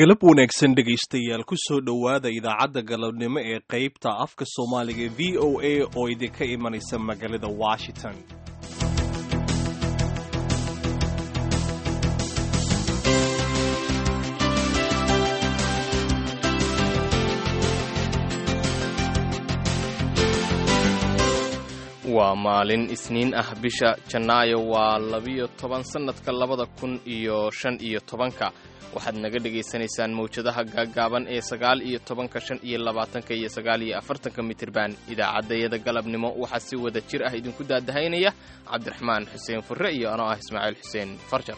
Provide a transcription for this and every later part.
galab wanaagsan dhegaystayaal ku soo dhowaada idaacadda galabnimo ee qaybta afka soomaaliga v o a oo idinka imanaysa magaalada washington waa maalin isniin ah bisha janaayo waa labiyo toban sannadka labada kun iyo shan iyo tobanka waxaad naga dhagaysanaysaan mawjadaha gaaggaaban ee sagaal iyo tobanka shan iyo labaatanka iyo sagaal iyo afartanka mitirban idaacaddayada galabnimo waxaa si wada jir ah idinku daadahaynaya cabdiraxmaan xuseen furre iyo anoo ah ismaaciil xuseen farjar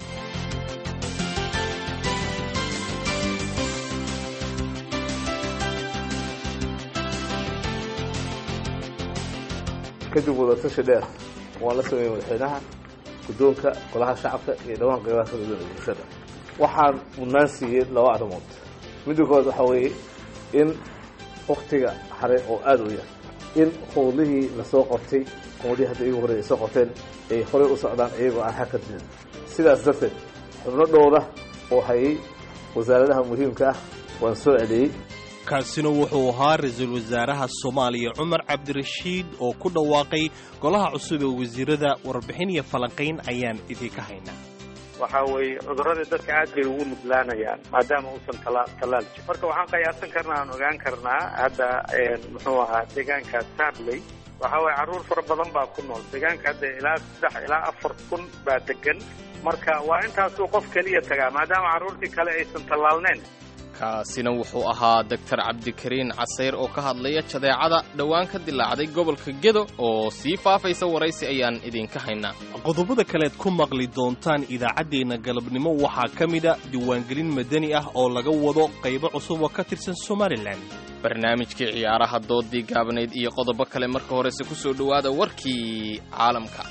kadib wadatashi dheer waan la sameeyey madaxweynaha guddoonka golaha shacabka iyo dhawaan qaybaha kala duwan ee bulshada waxaan mudnaan siiyey laba arrimood midda koowaad waxaa weeye in waktiga hare oo aada u yar in howlihii lasoo qabtay howlihii hadda iyagu horey ay soo qabteen ay horey u socdaan iyagoo aan xag ka jirin sidaas darteed xubno dhowra oo hayay wasaaradaha muhiimka ah waan soo celiyey kaasina wuxuu ahaa ra-iisul wasaaraha soomaaliya cumar cabdirashiid oo ku dhawaaqay golaha cusub ee wasiirada warbixin iyo falanqayn ayaan idinka haynaa waxa weeye cuduradii dadka aad bay ugu nuglaanayaan maadaama uusan tala tallaal jirin marka waxaan qiyaasan karnaa aan ogaan karnaa hadda muxuu ahaa deegaanka sarley waxa weye carruur fara badan baa ku nool deegaanka hadda ilaa saddex ilaa afar kun baa degan marka waa intaasuu qof keliya tagaa maadaama carruurtii kale aysan tallaalneen kaasina wuxuu ahaa doktar cabdikariin casayr oo ka hadlaya jadeecada dhowaan ka dilaacday gobolka gedo oo sii faafaysa waraysi ayaan idinka haynaa qodobada kaleed ku maqli doontaan idaacaddeenna galabnimo waxaa ka mida diiwaangelin madani ah oo laga wado qaybo cusub oo ka tirsan somalilan barnaamijkii ciyaaraha doodii gaabnayd iyo qodobo kale marka horese ku soo dhowaada warkii caalamka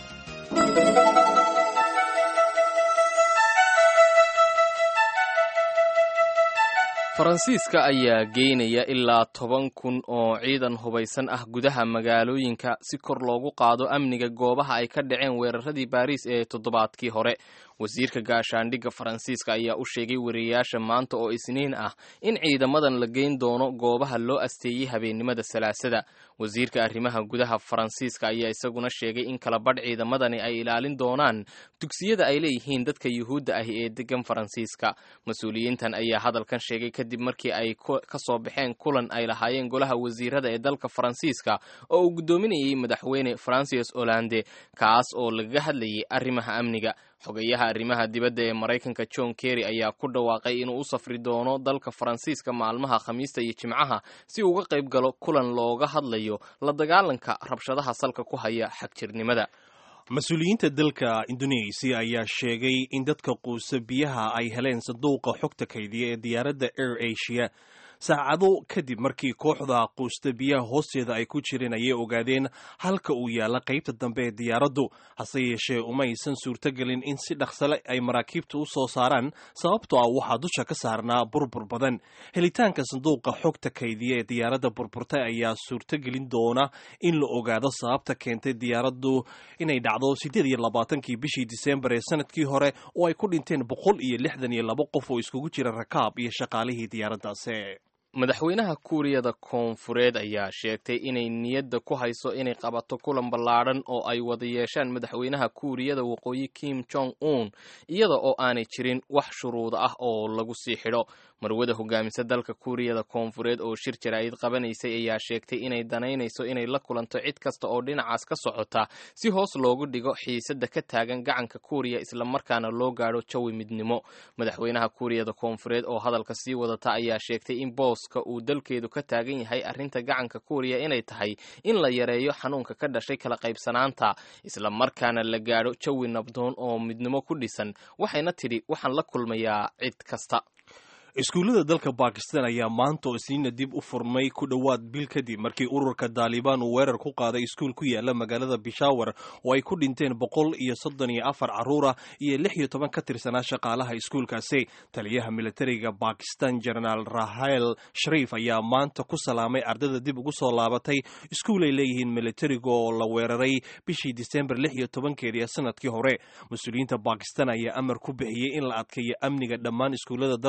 faransiiska ayaa geynaya ilaa toban kun oo ciidan hubaysan ah gudaha magaalooyinka si kor loogu qaado amniga goobaha ay ka dhaceen weeraradii baariis ee toddobaadkii hore wasiirka gaashaandhigga faransiiska ayaa u sheegay wariyayaasha maanta oo isniin ah in ciidamadan la geyn doono goobaha loo asteeyey habeennimada salaasada wasiirka arrimaha gudaha faransiiska ayaa isaguna sheegay in kala badh ciidamadani ay ilaalin doonaan dugsiyada ay leeyihiin dadka yuhuudda ah ee degan faransiiska mas-uuliyiintan ayaa hadalkan sheegay kadib markii ay ka soo baxeen kulan ay lahaayeen golaha wasiirada ee dalka faransiiska oo uu guddoominayay madaxweyne francis hollande kaas oo lagaga hadlayay arrimaha amniga xogayaha arrimaha dibadda ee maraykanka john kerry ayaa ku dhawaaqay inuu u safri doono dalka faransiiska maalmaha khamiista iyo jimcaha si uga qayb galo kulan looga hadlayo la dagaalanka rabshadaha salka ku haya xagjirnimada mas-uuliyiinta dalka indonesia ayaa sheegay in dadka quusa biyaha ay heleen sanduuqa xogta kaydiya ee diyaaradda air asia saacado kadib markii kooxda quusta biyaha hoosteeda ay ku jireen ayay ogaadeen halka uu yaalla qaybta dambe ee diyaaraddu hase yeeshee umaysan suurtogelin in si dhaqsale ay maraakiibta u soo saaraan sababtoo ah waxaa dusha ka saarnaa burbur badan helitaanka sanduuqa xogta kaydiya ee diyaaradda burburtay ayaa suurtogelin doona in la ogaado sababta keentay diyaaraddu inay dhacdo siddeed iyo labaatankii bishii disembar ee sanadkii hore oo ay ku dhinteen boqol iyo lixdan iyo laba qof oo iskugu jira rakaab iyo shaqaalihii diyaaraddaasi madaxweynaha kuuriyada koonfureed ayaa sheegtay inay niyadda ku hayso inay qabato kulan ballaadhan oo ay wada yeeshaan madaxweynaha kuuriyada waqooyi kim jong un iyada oo aanay jirin wax shuruuda ah oo lagu sii xidho marwada hogaamisa dalka kuuriyada koonfureed oo shir jaraa'id qabanaysay ayaa sheegtay inay danaynayso inay la kulanto cid kasta oo dhinacaas ka socota si hoos loogu dhigo xiisadda ka taagan gacanka kuuriya islamarkaana loo gaadho jawi midnimo madaxweynaha kuuriyada koonfureed oo hadalka sii wadata ayaa sheegtay in booska uu dalkeedu ka taagan yahay arrinta gacanka kuuriya inay tahay in la yareeyo xanuunka ka dhashay kala qaybsanaanta islamarkaana la gaadho jawi nabdoon oo midnimo ku dhisan waxayna tidhi waxaan la kulmayaa cid kasta iskuullada dalka bakistan ayaa maanta oo isniina dib u furmay ku dhowaad bil kadib markii ururka daalibaan uu weerar ku qaaday iskuul ku yaala magaalada bishawar oo ay ku dhinteen boqol iyo soddon iyo afar carruura iyo lix iyo toban ka tirsanaa shaqaalaha iskuulkaasi taliyaha militariga bakistan jenaraal rahel shariif ayaa maanta ku salaamay ardayda dib ugu soo laabatay iskuul ay leeyihiin militariga oo la weeraray bishii disembar lix iyo tobankeedii sanadkii hore mas-uuliyiinta bakistan ayaa amar ku bixiyey in la adkeeyo amniga dhammaan iskuullada dalka bakistan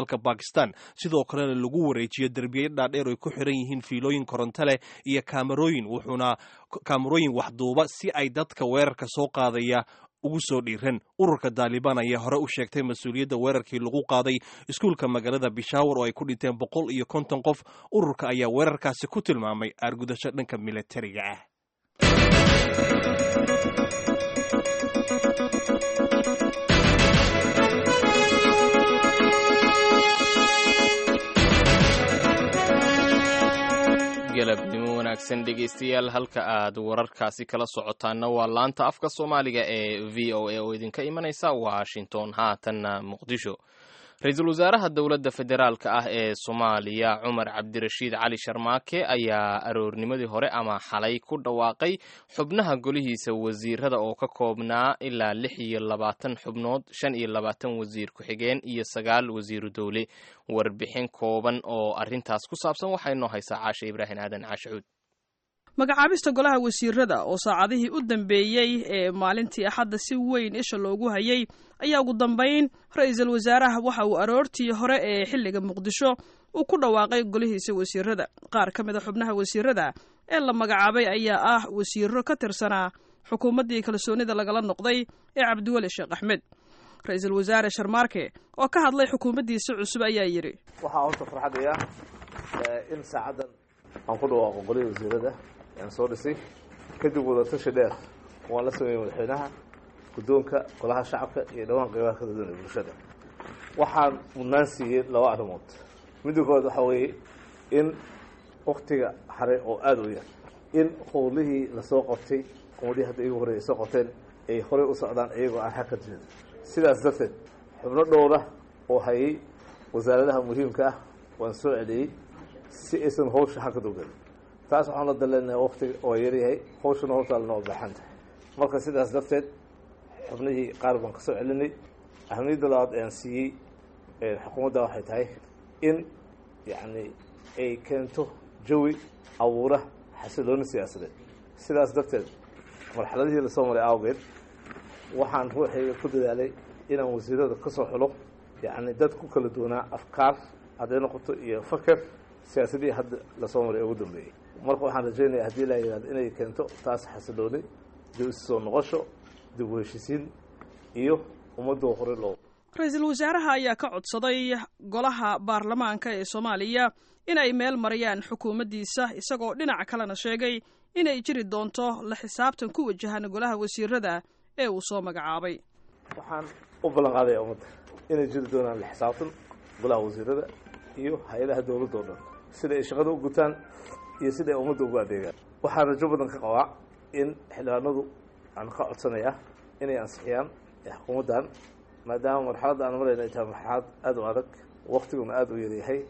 dhistaan sidoo kalena lagu wareejiyo derbiye dhaadheer ay ku xiran yihiin fiilooyin koronto leh iyo kaamarooyin wuxuuna kaamarooyin waxduuba si ay dadka weerarka soo qaadaya ugu soo dhiiran ururka daalibaan ayaa hore u sheegtay mas-uuliyadda weerarkii lagu qaaday iskuulka magaalada bishaawar oo ay ku dhinteen boqol iyo konton qof ururka ayaa weerarkaasi ku tilmaamay aargudasho dhanka militariga ah galabnimo wanaagsan dhegaystayaal halka aad wararkaasi kala socotaanna waa laanta afka soomaaliga ee v o a oo idinka imanaysa washington haatanna muqdisho ra-iisul wasaaraha dowladda federaalka ah ee soomaaliya cumar cabdirashiid cali sharmaake ayaa aroornimadii hore ama xalay ku dhawaaqay xubnaha golihiisa wasiirada oo ka koobnaa ilaa lix iyo labaatan xubnood shan iyo labaatan wasiir ku-xigeen iyo sagaal wasiiru dowle warbixin kooban oo arrintaas ku saabsan waxaa inoo haysaa caashe ibraahim aadan caashacuud magacaabista golaha wasiirada oo saacadihii u dambeeyey ee maalintii axadda si weyn isha loogu hayay ayaa ugu dambayn ra-iisul wasaaraha waxa uu aroortii hore ee xilliga muqdisho uu ku dhawaaqay golihiisa wasiirada qaar ka mid a xubnaha wasiirada ee la magacaabay ayaa ah wasiiro ka tirsanaa xukuumaddii kalsoonida lagala noqday ee cabdiweli sheekh axmed ra-iisul wasaare sharmaarke oo ka hadlay xukuumaddiisa cusub ayaa yidhi waxaa horta farxadaya in saacaddan aan ku dhawaaqo golihii wasiirada aan soo dhisay kadib wadatashi dheer waan la sameeyey madaxweynaha guddoonka golaha shacabka iyo dhawaan qeybaha kala duwan ee bulshada waxaan mudnaan siiyey laba arrimood midda koowaad waxaa weeye in waktiga haray oo aada u yar in howlihii lasoo qabtay ummadihii hadda igu horreeyay soo qabteen ay horey u socdaan iyagoo aan xagka jirin sidaas darteed xubno dhowra oo hayay wasaaradaha muhiimka ah waan soo celiyey si aysan hawsha xagka dowgelin taas waxaan la daleenahay waktiga oo yaryahay hawshana hortaa lanoo baaxan tahay marka sidaas darteed xubnihii qaar baan ka soo celinay ahmiyadda labaad aan siiyey xukuumadda waxay tahay in yacni ay keento jawi abuura xasilooni siyaasadeed sidaas darteed marxaladihii lasoo maray awgeed waxaan ruuxayga ku dadaalay inaan wasiirada ka soo xulo yacni dad ku kala duwanaa afkaar hadday noqoto iyo faker siyaasadihii hadda lasoo maray ugu dambeeyey marka waxaan rajaynaya haddii la yidhahdo inay keento taas xasilooni dib isu soo noqosho dib u heshisiin iyo ummadoo hore loo ra-iisul wasaaraha ayaa ka codsaday golaha baarlamaanka ee soomaaliya inay meel mariyaan xukuumaddiisa isagoo dhinaca kalena sheegay inay jiri doonto la xisaabtan ku wajahan golaha wasiirada ee uu soo magacaabay waxaan u ballan qaadaya ummadda inay jiri doonaan la xisaabtan golaha wasiirada iyo hay-adaha dowladda o dhan sida ay shaqada u gutaan iyo sida ay ummadda ugu adeegaan waxaan rajo badan ka qabaa in xildhibaanadu aan ka codsanayaa inay ansixiyaan xukuumaddan maadaama marxaladda aan marayna ay tahay marxalad aada u adag waktiguna aada u yaryahay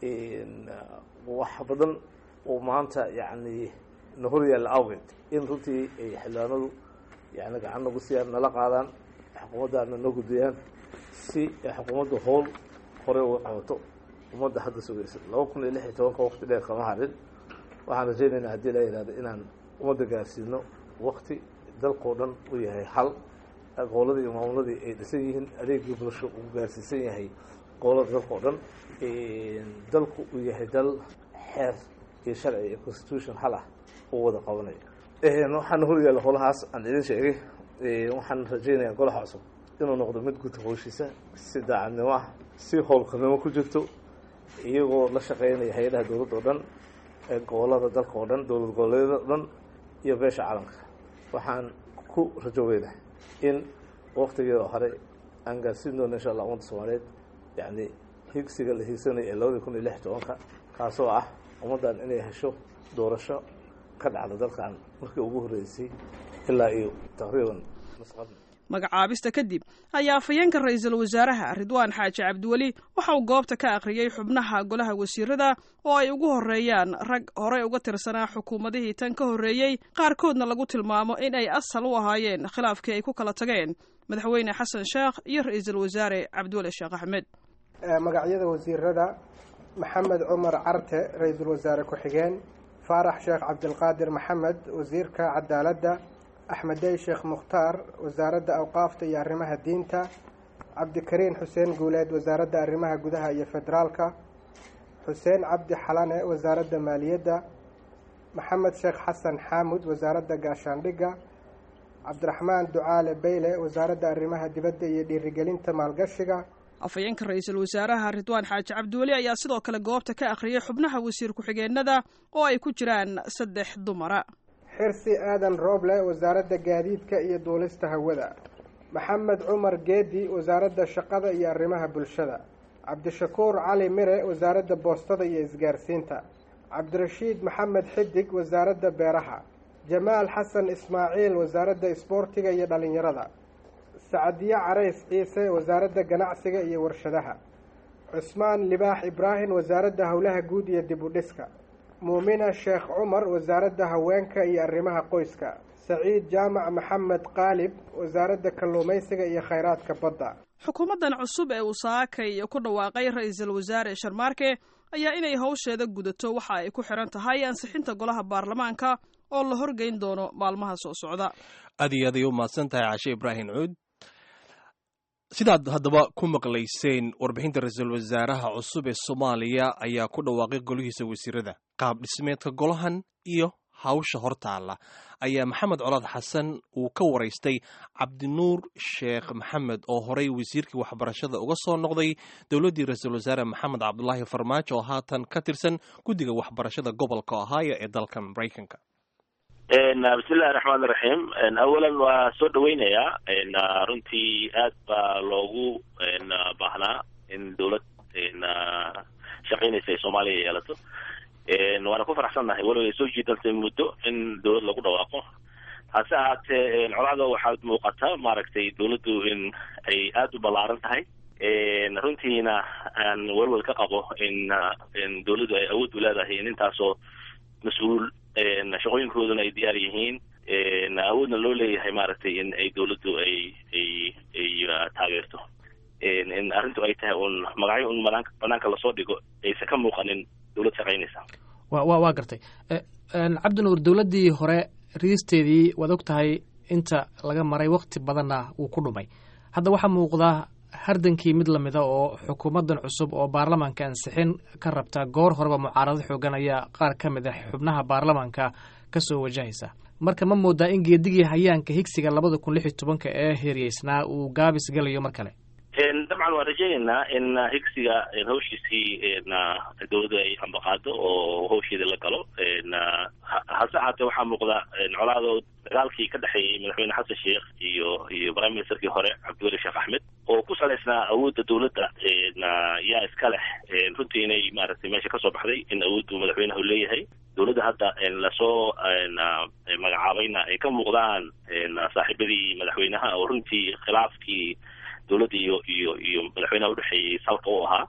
wax badan oo maanta yacni na hor yaalla awgeed in runtii ay xildhibaanadu yani gacan nagu siiyaan nala qaadaan xukuumaddaana noo gudbiyaan si ay xukuumadda howl horey uga qabato ummadda hadda sugaysa laba kun iyo lix iyo tobanka wakti dheer kama harin waxaan rajaynaynaa haddii la yidhahdo inaan ummadda gaarsiino wakti dalkao dhan u yahay hal goboladii iyo maamuladii ay dhisan yihiin adeegii bulsho uu gaarsiisan yahay gobolada dalka o dhan dalku uu yahay dal xeer iyo sharci iyo constitution hal ah uu wada qabanayo waxaana hor yaalla holahaas aan idin sheegay waxaan rajaynayaa golaha cusub inuu noqdo mid guta howshiisa si daacadnimo ah si howlkarnimo ku jirto iyagoo la shaqeynaya hay-adaha dowladda o dhan gobolada dalka oo dhan dowlad goboleedyada o dhan iyo beesha caalamka waxaan ku rajoweynahay in waktigeeda hore aan gaarsiin doono insha allah ummadda soomaaliyeed yacni higsiga la hiigsanaya ee labadii kun iyo lix tobanka kaasoo ah ummaddan inay hesho doorasho ka dhacda dalkan markii ugu horreysay ilaa iyo taqriiban masqadna magacaabista kadib ayaa afhayeenka ra-iisul wasaaraha ridwaan xaaji cabdiweli waxa uu goobta ka akhriyey xubnaha golaha wasiirada oo ay ugu horreeyaan rag horey uga tirsanaa xukuumadihii tan ka horreeyey qaarkoodna lagu tilmaamo in ay asal u ahaayeen khilaafkii ay ku kala tageen madaxweyne xasan sheekh iyo ra-iisul wasaare cabdiweli sheekh axmed magacyada wasiirada maxamed cumar carte ra-iisul wasaare ku-xigeen faarax sheekh cabdilqaadir maxamed wasiirka cadaaladda axmedey sheekh mukhtaar wasaaradda awqaafta iyo arrimaha diinta cabdikariin xuseen guuleed wasaaradda arrimaha gudaha iyo federaalka xuseen cabdi xalane wasaaradda maaliyadda maxamed sheekh xasan xaamud wasaaradda gaashaandhigga cabdiraxmaan ducaale beyle wasaaradda arrimaha dibadda iyo dhiirigelinta maalgashiga afhayeenka ra-iisul wasaaraha ridwaan xaaji cabdiweli ayaa sidoo kale goobta ka akhriyay xubnaha wasiir ku-xigeenada oo ay ku jiraan saddex dumara xirsi aadan rooble wasaaradda gaadiidka iyo duulista hawada maxamed cumar geedi wasaaradda shaqada iyo arrimaha bulshada cabdishakuur cali mire wasaaradda boostada iyo isgaarsiinta cabdirashiid maxamed xidig wasaaradda beeraha jamaal xasan ismaaciil wasaaradda isboortiga iyo dhallinyarada sacadiye carays ciise wasaaradda ganacsiga iyo warshadaha cusmaan libaax ibraahim wasaaradda howlaha guud iyo dib u dhiska muumina sheekh cumar wasaaradda haweenka iyo arrimaha qoyska saciid jaamac maxamed qaalib wasaaradda kalluumaysiga iyo khayraadka badda xukuumaddan cusub ee uu saakay ku dhawaaqay ra-iisul wasaare sharmaarke ayaa inay howsheeda gudato waxa ay ku xiran tahay ansixinta golaha baarlamaanka oo la horgeyn doono maalmaha soo socda aad iyo aad ay u mahadsan tahay cashe ibraahim cuud sidaad haddaba ku maqlayseen warbixinta ra-iisul wasaaraha cusub ee soomaaliya ayaa ku dhawaaqay golihiisa wasiirada qaab dhismeedka golahan iyo hawsha hortaalla ayaa maxamed colaad xasan uu ka waraystay cabdinuur sheekh maxamed oo horey wasiirkii waxbarashada uga soo noqday dowladdii ra-iisul wasaare maxamed cabdulaahi farmaajo oo haatan ka tirsan guddiga waxbarashada gobolka ohio ee dalka maraykanka bismillahi raxmaan iraxiim awalan waa soo dhaweynayaa runtii aad baa loogu baahnaa in dowlad shaqaynaysa ay soomaaliya yeelato waana ku faraxsannahay weliba ay soo jiidantay muddo in dowlad lagu dhawaaqo hase ahaatee colada waxaad muuqataa maaragtay dowladdu in ay aada u ballaaran tahay runtiina aan welwel ka qabo in in dowladdu ay awood u leedahay in intaasoo mas-uul shaqooyinkooduna ay diyaar yihiin awoodna loo leeyahay maaragtay in ay dowladdu ay ay ay taageerto in arrintu ay tahay un magacyo un banaanka banaanka lasoo dhigo aysan ka muuqanin dowlad shaqaynaysa wa wa waa gartay cabdinuur dowladdii hore riisteedii waad og tahay inta laga maray wakti badanna wuu ku dhumay hadda waxaa muuqdaa hardankii mid lamida oo xukuumaddan cusub oo baarlamaanka ansixin ka rabta goor horeba mucaarado xoogan ayaa qaar ka mid ah xubnaha baarlamaanka ka soo wajahaysa marka ma moodaa in geedigii hayaanka higsiga labada kun lix iyo tobanka ee heeryeysnaa uu gaabis gelayo mar kale dabcan waan rajaynaynaa in higsiga hawshiisii dowladda ay ambaqaado oo hawsheeda la galo hase ahaatee waxaa muuqda colaado dagaalkii ka dhexeeyey madaxweyne xasan sheekh iyo iyo prime ministerkii hore cabdiweli sheekh axmed oo ku salaysnaa awoodda dowladda yaa iska leh runtii inay maaragtay meesha kasoo baxday in awooddu madaxweynahu leeyahay dowladda hadda lasoo magacaabayna ay ka muuqdaan saaxiibadii madaxweynaha oo runtii khilaafkii dowladda iyo iyo iyo madaxweynaha udhexeeyey salka u ahaa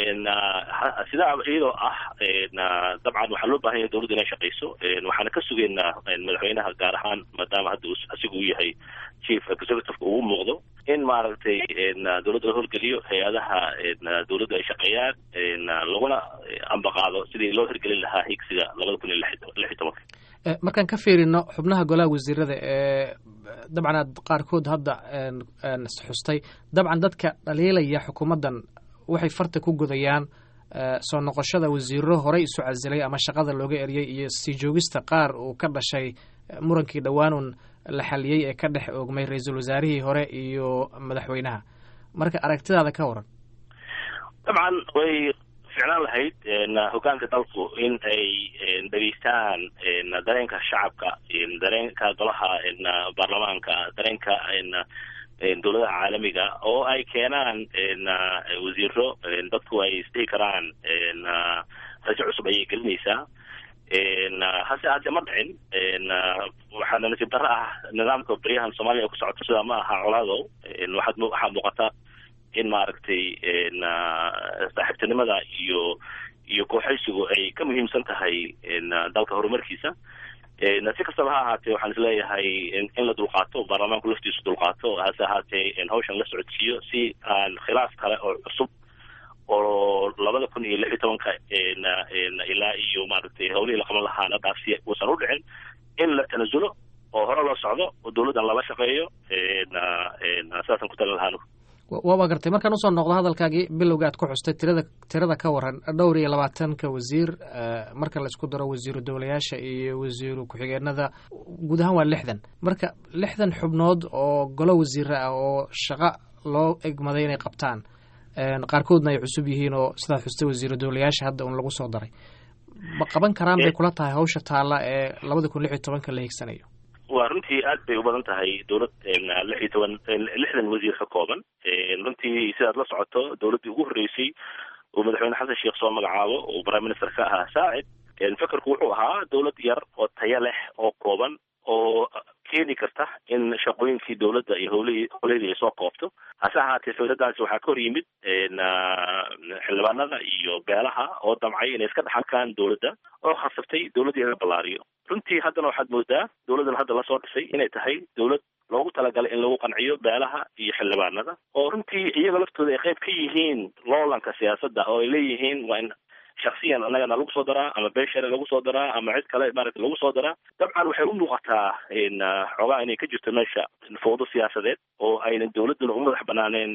sidaa iyadoo ah dabcan waxaa loo bahan yahay dowladda inay shaqayso waxaana ka sugeynaa madaxweynaha gaar ahaan maadaama hadda asigu uu yahay chief executiveka ugu muuqdo in maaragtay dowladda la horgeliyo hay-adaha dowladda ay shaqeeyaan laguna ambaqaado sidii loo hirgelin lahaa higsiga labada kun iyo lix iyo tobanka markaan ka fiirino xubnaha golaha wasiirada ee dabcan aad qaarkood hadda xustay dabcan dadka dhaliilaya xukuumaddan waxay farta ku godayaan soo noqoshada wasiiro horey isu casilay ama shaqada looga eriyey iyo sii joogista qaar uu ka dhashay murankii dhowaanun la xaliyey ee ka dhex oogmay ra-iisul wasaarihii hore iyo madaxweynaha marka aragtidaada ka waran dabcan way ficnaan lahayd hogaanka dalku in ay dhegeystaan dareenka shacabka dareenka golaha baarlamaanka dareenka dowladaha caalamiga oo ay keenaan wasiiro dadku ay isdhihi karaan rajo cusub ayay gelinaysaa hase ahaatee ma dhicin waxaana nasiib darro ah nidaamka baryahan soomaaliya ay ku socoto sidaa ma aha colaadow waxaad waxaa muuqata in maaragtay saaxiibtinimada iyo iyo kooxaysigu ay ka muhiimsan tahay dalka horumarkiisa si kastaba ha ahaatee waxaan isleeyahay in la dulqaato baarlamaanku laftiisu dulqaato hase ahaatee hawshan la socodsiiyo si aan khilaaf kale oo cusub oo labada kun iyo lix iyo tobanka ilaa iyo maaragtay hawlihii la qaban lahaana dhaafsiya uusan u dhicin in la tanasulo oo hore loo socdo oo dowladdan lala shaqeeyo saasaan ku talin lahaanu waa gartay markaan usoo noqdo hadalkaagii bilowga aad ku xustay tirada tirada ka waran dhowr iyo labaatanka wasiir marka la isku daro wasiiru dowlayaasha iyo wasiiru ku-xigeenada guud ahaan waa lixdan marka lixdan xubnood oo golo wasiira ah oo shaqo loo egmaday inay qabtaan qaarkoodna ay cusub yihiin oo sidaad xustay wasiiru dowlayaasha hadda un lagu soo daray ma qaban karaan bay kula tahay hawsha taalla ee labada kun lix iyo tobanka la higsanayo waa runtii aad bay u badan tahay dowlad lix iyo toban lixdan wasiir ka kooban runtii sidaad la socoto dowladdii ugu horreysay uu madaxweyne xasan sheekh soo magacaabo uu prime minister ka ahaa saacid fekerku wuxuu ahaa dowlad yar oo tayo leh oo kooban oo keeni karta in shaqooyinkii dowladda iyo howlihii howlahedii ay soo koobto hase ahaatee fikradaasi waxaa ka hor yimid xildhibaanada iyo beelaha oo damcay inay iska dhaxalkaan dowladda oo khasabtay dowladdii in la ballaariyo runtii haddana waxaad moodaa dowladdan hadda lasoo dhisay inay tahay dowlad loogu talagalay in lagu qanciyo beelaha iyo xildhibaanada oo runtii iyaga laftooda ay qayb ka yihiin loolanka siyaasadda oo ay leeyihiin waa in shaksiyan annagana lagu soo daraa ama beeshare lagu soo daraa ama cid kale maaragta lagu soo daraa dabcan waxay u muuqataa xoogaa inay ka jirto meesha fowdo siyaasadeed oo aynan dowladduna u madax banaaneen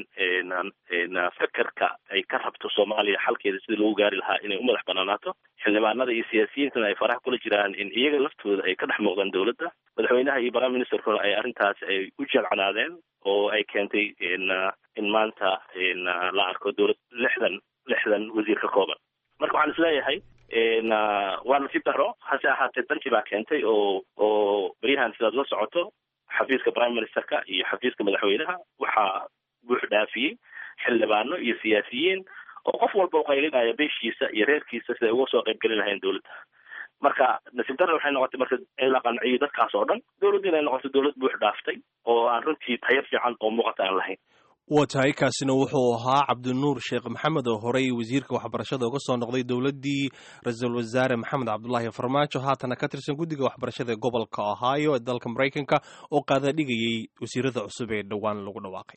fekerka ay ka rabto soomaaliya xalkeeda sidii lagu gaari lahaa inay u madax banaanaato xildhibaanada iyo siyaasiyiintana ay faraha kula jiraan in iyaga laftooda ay ka dhex muuqdaan dowladda madaxweynaha iyo prime ministerkuna ay arrintaas ay u jeelcanaadeen oo ay keentay in maanta la arko dowlad lixdan lixdan wasiir ka kooban marka waxaan isleeyahay waa nasiib daro hase ahaatee danti baa keentay oo oo beryahan sidaad la socoto xafiiska prime ministerka iyo xafiiska madaxweynaha waxaa buux dhaafiyey xildhibaano iyo siyaasiyiin oo qof walba u qaylinaya beeshiisa iyo reerkiisa siday uga soo qayb gelin lahayn dowladda marka nasiib daro waxay noqotay marka in la qanciyo dadkaas oo dhan dowladda inay noqoto dowlad buux dhaaftay oo aan runtii tayo fiican oo muuqata aan lahayn waa tahay kaasina wuxuu ahaa cabdinuur sheekh maxamed oo horey wasiirka waxbarashada uga soo noqday dowladdii ra-iisul wasaare maxamed cabdulaahi farmaajo haatana ka tirsan guddiga waxbarashada ee gobolka ohio ee dalka maraykanka oo qaadadhigayay wasiirada cusub ee dhowaan lagu dhawaaqay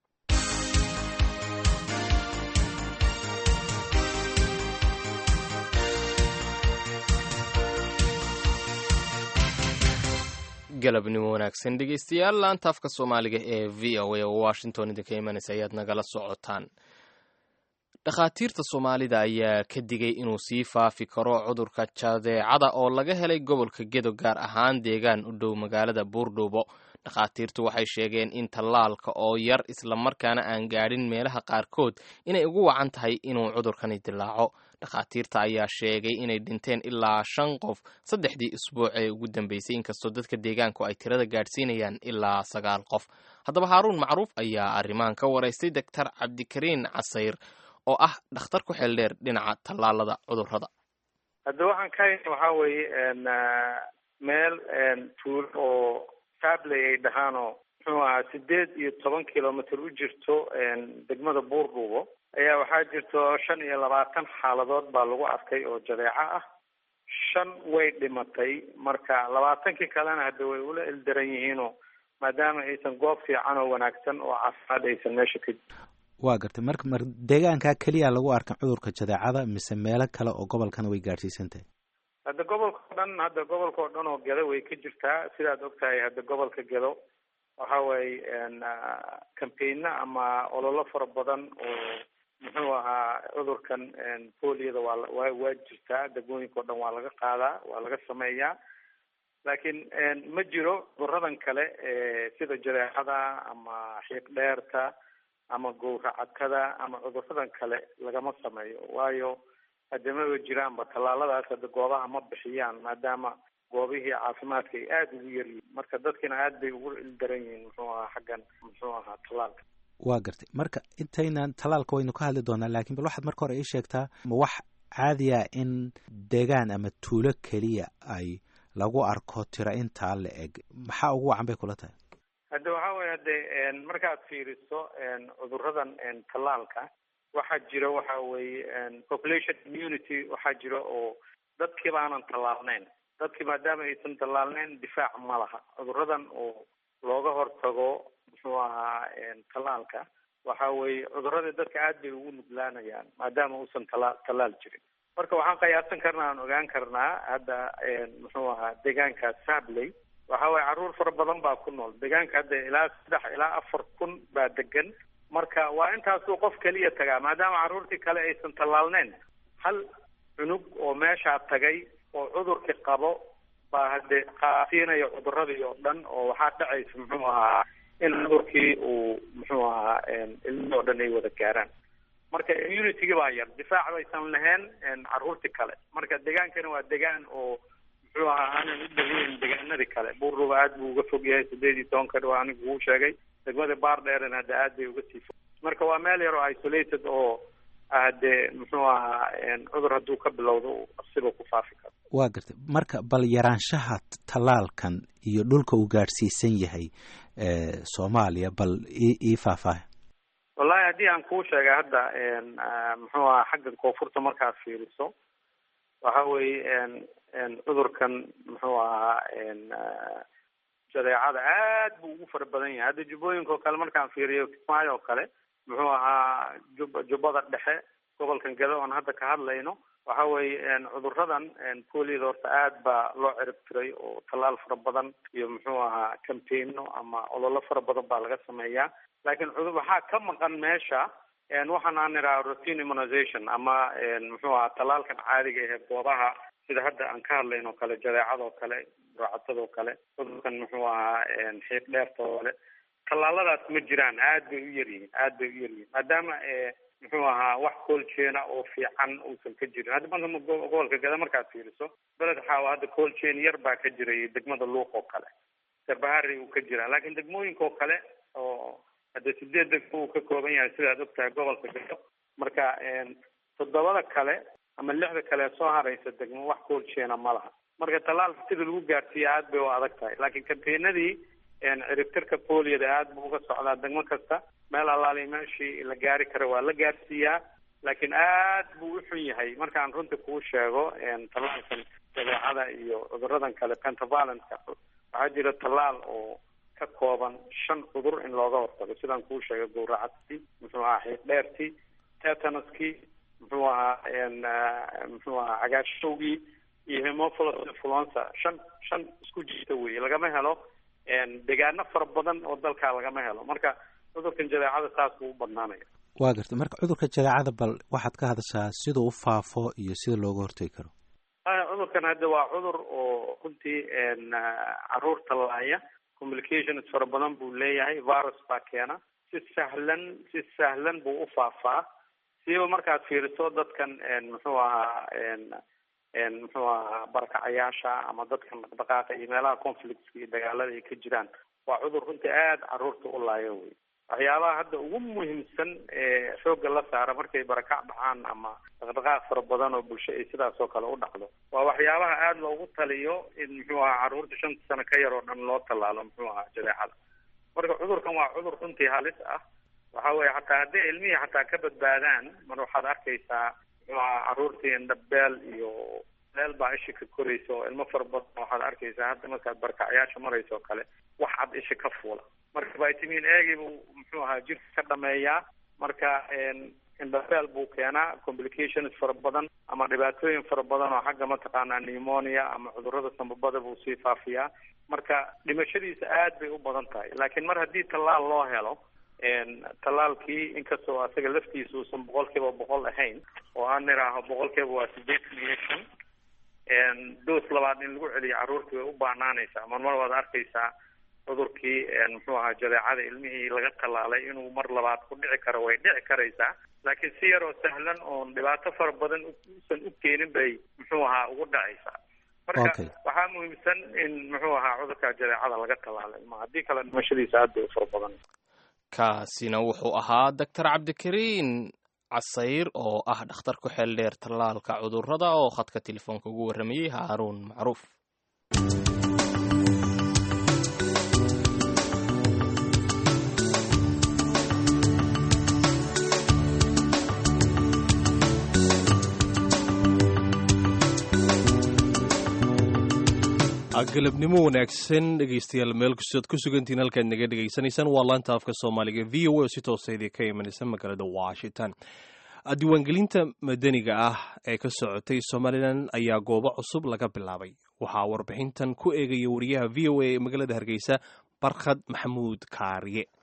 galabnimo wanaagsan dhegeystayaal laanta afka soomaaliga ee v o a oo washington idinka imanaysa ayaad nagala socotaan dhakhaatiirta soomaalida ayaa ka digay inuu sii faafi karo cudurka jadeecada oo laga helay gobolka gedo gaar ahaan deegaan u dhow magaalada buurdhuubo dhakhaatiirtu waxay sheegeen in tallaalka oo yar islamarkaana aan gaadhin meelaha qaarkood inay ugu wacan tahay inuu cudurkani dilaaco dhakhaatiirta ayaa sheegay inay dhinteen ilaa shan qof saddexdii isbuuc ee ugu dambeysay inkastoo dadka deegaanku ay tirada gaadhsiinayaan ilaa sagaal qof haddaba haaruun macruuf ayaa arrimahan ka waraystay doctor cabdikariin casayr oo ah dhakhtar ku xeel dheer dhinaca tallaalada cudurrada hadda waxaan ka hayna waxaa weeye meel tuulo oo saabley ay dhahaanoo muxuu ahaa sideed iyo toban kilomitr u jirto degmada buurdhuubo ayaa waxaa jirto shan iyo labaatan xaaladood baa lagu arkay oo jadeeco ah shan way dhimatay marka labaatankii kalena hadda way ula ildaran yihiinoo maadaama aysan goob fiican oo wanaagsan oo caafimaad aysan meesha ka waa gartay marka mar deegaankaa keliya lagu arkan cudurka jadeecada mise meelo kale oo gobolkana way gaadhsiisan tahay hadda gobolka o dhan hadda gobolka oo dhan oo gedo way ka jirtaa sidaad ogtahay hadda gobolka gedo waxa weeye cambaigno ama ololo fara badan oo muxuu ahaa cudurkan poliyada waa waa waa jirtaa degmooyinka o dhan waa laga qaadaa waa laga sameeyaa laakiin ma jiro cuduradan kale sida jadeecada ama xiiq dheerta ama gowracadkada ama cuduradan kale lagama sameeyo waayo hadamaba jiraanba tallaaladaas hadda goobaha ma bixiyaan maadaama goobihii caafimaadka ay aada ugu yaryihiin marka dadkina aad bay ugu ildaran yihiin muxuu ahaa xaggan muxuu ahaa tallaalka waa gartay marka intaynan tallaalka waynu ka hadli doonaa laakiin bal waxaad marka hore ii sheegtaa ma wax caadiya in deegaan ama tuulo keliya ay lagu arko tira intaa la eg maxaa ugu wacan bay kula tahay hadda waxaa weye hade markaad fiiriso cuduradan tallaalka waxaa jira waxa weeye population immunity waxaa jira oo dadkii baanan tallaalnayn dadkii maadaama aysan tallaalnayn difaac ma laha cuduradan oo looga hortago muxuu ahaa tallaalka waxa weeye cuduradii dadka aad bay ugu nuglaanayaan maadaama uusan tala tallaal jirin marka waxaan qiyaasan karnaa aan ogaan karnaa hadda muxuu ahaa deegaanka sabley waxa weye carruur fara badan baa ku nool deegaanka hadda ilaa saddex ilaa afar kun baa degan marka waa intaasuu qof keliya tagaa maadaama carruurtii kale aysan tallaalneyn hal cunug oo meeshaa tagay oo cudurkii qabo baa hadde qaasiinaya cuduradii oo dhan oo waxaa dhacaysa muxuu ahaa in cudurkii uu muxuu ahaa ilmihii oo dhan ay wada gaaraan marka immunitygii baa yar difaac baysan lahayn carruurtii kale marka degaankana waa degaan oo muxuu ahaa aanan u dhaweyn degaanadii kale buurruba aad buu uga fog yahay sideed iyo tobanka dhow anigu uu sheegay degmada baardheerna hadda aad bay uga sii fog marka waa meel yar oo isolated oo hadee muxuu ahaa cudur hadduu ka bilowdo siba ku faafi karo waa gartay marka bal yaraanshaha tallaalkan iyo dhulka uu gaadhsiisan yahay soomaaliya bal ii faahfaaha wallahi haddii aan kuu sheegay hadda muxuu ahaa xagga koonfurta markaad fiiriso waxa weeye cudurkan muxuu ahaa jadeecada aad buu ugu fara badan yahay hadda jubbooyinka oo kale markaan fiiriyo kismaayo oo kale muxuu ahaa jub jubbada dhexe gobolkan gado oon hadda ka hadlayno waxa weeye cuduradan poliyada horta aad baa loo cirib tiray oo tallaal fara badan iyo muxuu ahaa campaigno ama ololo fara badan baa laga sameeyaa laakiin cudur waxaa ka maqan meesha waxaan aan idhaha routine immunization ama muxuu ahaa tallaalkan caadiga ahe goobaha sida hadda aan ka hadlayn oo kale jadeecadoo kale raacatadoo kale cudurkan muxuu ahaa xiiq dheerta oo kale tallaaladaas ma jiraan aad bay u yaryihiin aad bay u yaryihiin maadaama muxuu ahaa wax coolchaina oo fiican uusan ka jirin hadda marka gobolka gada markaad fiiriso beled xaawa hadda coolchain yar baa ka jiray degmada luuq oo kale sabahari uu ka jiraa laakiin degmooyinka oo kale oo hadda sideed degmo uu ka kooban yahay sidaad ogtahay gobolka gado marka toddobada kale ama lixda kale soo haraysa degmo wax coolchaina ma laha marka tallaalka sida lagu gaarsiiya aad bay u adag tahay laakiin kambaynadii ciribtirka poliyada aad buu uga socdaa degmo kasta meel allaali meeshii la gaari karo waa la gaarsiiyaa laakiin aad buu u xun yahay markaan runta kuu sheego tallaalkan jadeecada iyo cuduradan kale pentavallentka waxaa jira tallaal oo ka kooban shan cudur in looga hortago sidaan kuu sheegay gowracadkii muxuu ahaa xiiq dheertii tetanuskii muxuu ahaa muxuu ahaa cagaashowgii iyo hemophilus influenza shan shan isku jirta wey lagama helo degaano fara badan oo dalkaa lagama helo marka cudurkan jadeecada saas buu u badnaanaya waa gartay marka cudurka jadeecada bal waxaad ka hadashaa siduu u faafo iyo sida looga hortegi karo cudurkan hadda waa cudur oo runtii caruurta laaya communications fara badan buu leeyahay virus baa keena si sahlan si sahlan buu u faafaa siiba markaad fiiriso dadkan muxuu ahaa muxuu ahaa barakacayaasha ama dadkan dhaqdhaqaaqa iyo meelaha conflictska iyo dagaalada ay ka jiraan waa cudur runtii aada caruurta u laayo wey waxyaabaha hadda ugu muhiimsan ee xoogga la saara markay barakac dhacaan ama dhaqdhaqaaq fara badan oo bulsho ay sidaas oo kale u dhacdo waa waxyaabaha aada loogu taliyo in muxuu ahaa caruurta shanta sano ka yar oo dhan loo tallaalo muxuu ahaa jadeecada marka cudurkan waa cudur runtii halis ah waxa weye xataa hadday ilmihii xataa ka badbaadaan mar waxaad arkaysaa muxuu ahaa caruurtii indhabeel iyo meel baa isha ka koraysa oo ilmo fara badan waxaad arkaysaa hadda markaad barkacyaasha maraysa oo kale wax cad isha ka fuula marka vitamin agi buu muxuu ahaa jirka ka dhameeyaa marka indhabeel buu keenaa complications fara badan ama dhibaatooyin fara badan oo xagga mataqaanaa pneumonia ama cudurada sambabada buu sii faafiyaa marka dhimashadiisa aad bay u badan tahay laakiin mar haddii tallaal loo helo tallaalkii inkastoo asaga laftiisa uusan boqol kiiba boqol ahayn oo aan niraaho boqol kiiba waa sideetan iyo shan doos labaad in lagu celiyo carruurtii way u baanaanaysaa mar mar waad arkaysaa cudurkii muxuu ahaa jadeecada ilmihii laga tallaalay inuu mar labaad ku dhici karo way dhici karaysaa laakiin si yaroo sahlan oon dhibaato fara badan usan u keenin bay muxuu ahaa ugu dhacaysaa marka waxaa muhiimsan in muxuu ahaa cudurka jadeecada laga tallaalay ma haddii kale dhimashadiisa aad bay u fara badan kaasina wuxuu ahaa doctor cabdikariin casayr oo ah dhakhtar ku xeel dheer tallaalka cudurrada oo khadka telefoonka ugu warramayey haaruun macruuf galabnimo wanaagsan dhegeystayaal meel kastood ku sugantiin halkaad naga dhegaysanaysaan waa laanta afka soomaaliga v o a oo si toosaydii ka imanaysa magaalada washington diiwaangelinta madaniga ah ee ka socotay somalilan ayaa goobo cusub laga bilaabay waxaa warbixintan ku eegaya wariyaha v o a ee magaalada hargeysa barkhad maxamuud kaariye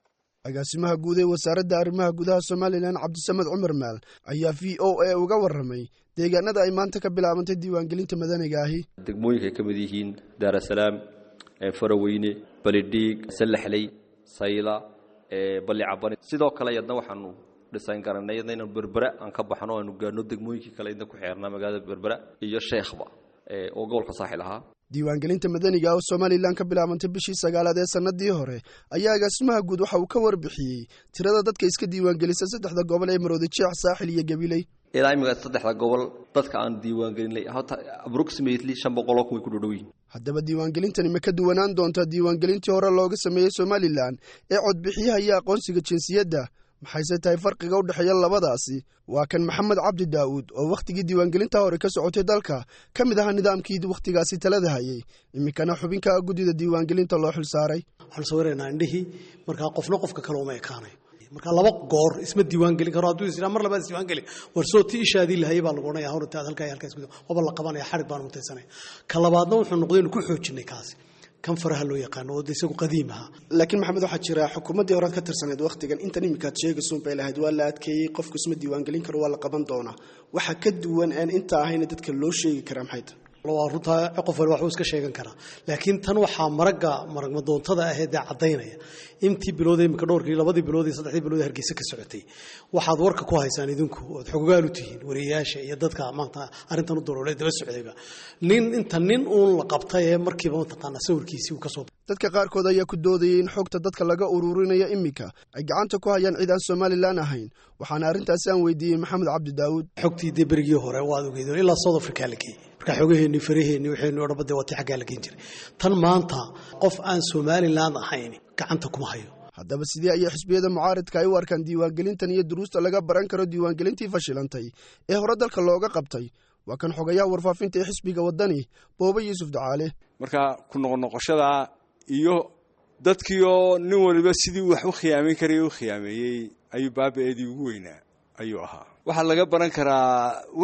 agaasimaha guud ee wasaaradda arrimaha gudaha somalilan cabdisamed cumar maal ayaa v o a uga warramay deegaanada ay maanta ka bilaabantay diiwaangelinta madaniga ahi degmooyinka ay ka mid yihiin daarasalaam faraweyne balidhiig sallaxley sayla balli cabani sidoo kale yadna waxaanu dhisayn garanay yadna inaan berbera aan ka baxno aanu gaadhno degmooyinkii kale idna ku xeernaa magaalada berbera iyo sheekhba oo gobolka saaxil ahaa diiwaangelinta madaniga oo somalilan ka bilaabantay bishii sagaalaad ee sannadii hore ayaa agaasimaha guud waxa uu ka warbixiyey tirada dadka iska diiwaangelisa saddexda gobol ee maroodi jeex saaxil iyo gabiley ilaa imika saddexda gobol dadka aan diiwaangelinay hota approximately shan boqoloo kun way ku dhodhow yihin haddaba diiwaangelintani ma ka duwanaan doontaa diiwaangelintii hore looga sameeyey somalilan ee codbixiyaha iyo aqoonsiga jinsiyadda maxayse tahay farqiga u dhexeeya labadaasi waa kan maxamed cabdi daa'uud oo wakhtigii diiwaangelinta hore ka socotay dalka ka mid ahaa nidaamkii wakhtigaasi talada hayay iminkana xubinka guddida diiwaangelinta loo xil saaray waxaan sawiraynaa indhihii markaa qofna qofka kale uma ekaanayo markaa laba goor isma diiwaangelin karo hadduu is mar labaad isdiiwaangeli war soo ti ishaadii lahayay baa lagu odhanaya hawrta aad halkaa halkaas gudo waba la qabanaya xarig baanu mutaysanaya ka labaadna wuxuu noqday inu ku xoojinay kaasi kan faraha loo yaqaano oo isagu qadiim ahaa laakiin maxamed waxaa jira xukuumaddii horead ka tirsaneed wakhtigan intan iminkaad sheegaysuun bay lahayd waa la adkeeyey qofku isma diiwaangelin karo waa la qaban doonaa waxa ka duwan aan inta ahayna dadka loo sheegi karaa maxay tahay waa runtaa qof wali waxuu iska sheegan karaa laakiin tan waxaa maragga maragmadoontada aheed ee caddaynaya intii bilood imika dhowrkii labadii bilood iyo saddexdii bilood ee hargeysa ka socotay waxaad warka ku haysaan idinku ood xogogaal u tihiin wariyayaasha iyo dadka maanta arrintan u daloolay daba socdayba nin inta nin uun la qabtay ee markiiba mataqaanaa sawirkiisii uu ka soo dadka qaarkood ayaa ku doodayay in xogta dadka laga ururinaya iminka ay gacanta ku hayaan cid aan somalilan ahayn waxaana arrintaasi aan weydiiyey maxamed cabdi daawuud xogtii dee berigii hore waad ogeydeen ilaa south africa la geeyey markaa xogaheenni faraheenni waxaynu o dhanba dee waa tii xaggaa la geen jiray tan maanta qof aan somalilan ahayn gacanta kuma hayo haddaba sidee ayay xisbiyada mucaaridka ay u arkaan diiwaangelintan iyo duruusta laga baran karo diiwaangelintii fashilantay ee hore dalka looga qabtay waa kan xogayaha warfaafinta ee xisbiga waddani boobe yuusuf dacaale marka ku noqonoqoshada iyo dadkiioo nin waliba sidii wax u khiyaameyn karaya u khiyaameeyey ayuu baaba-eedii ugu weynaa ayuu ahaa waxaa laga baran karaa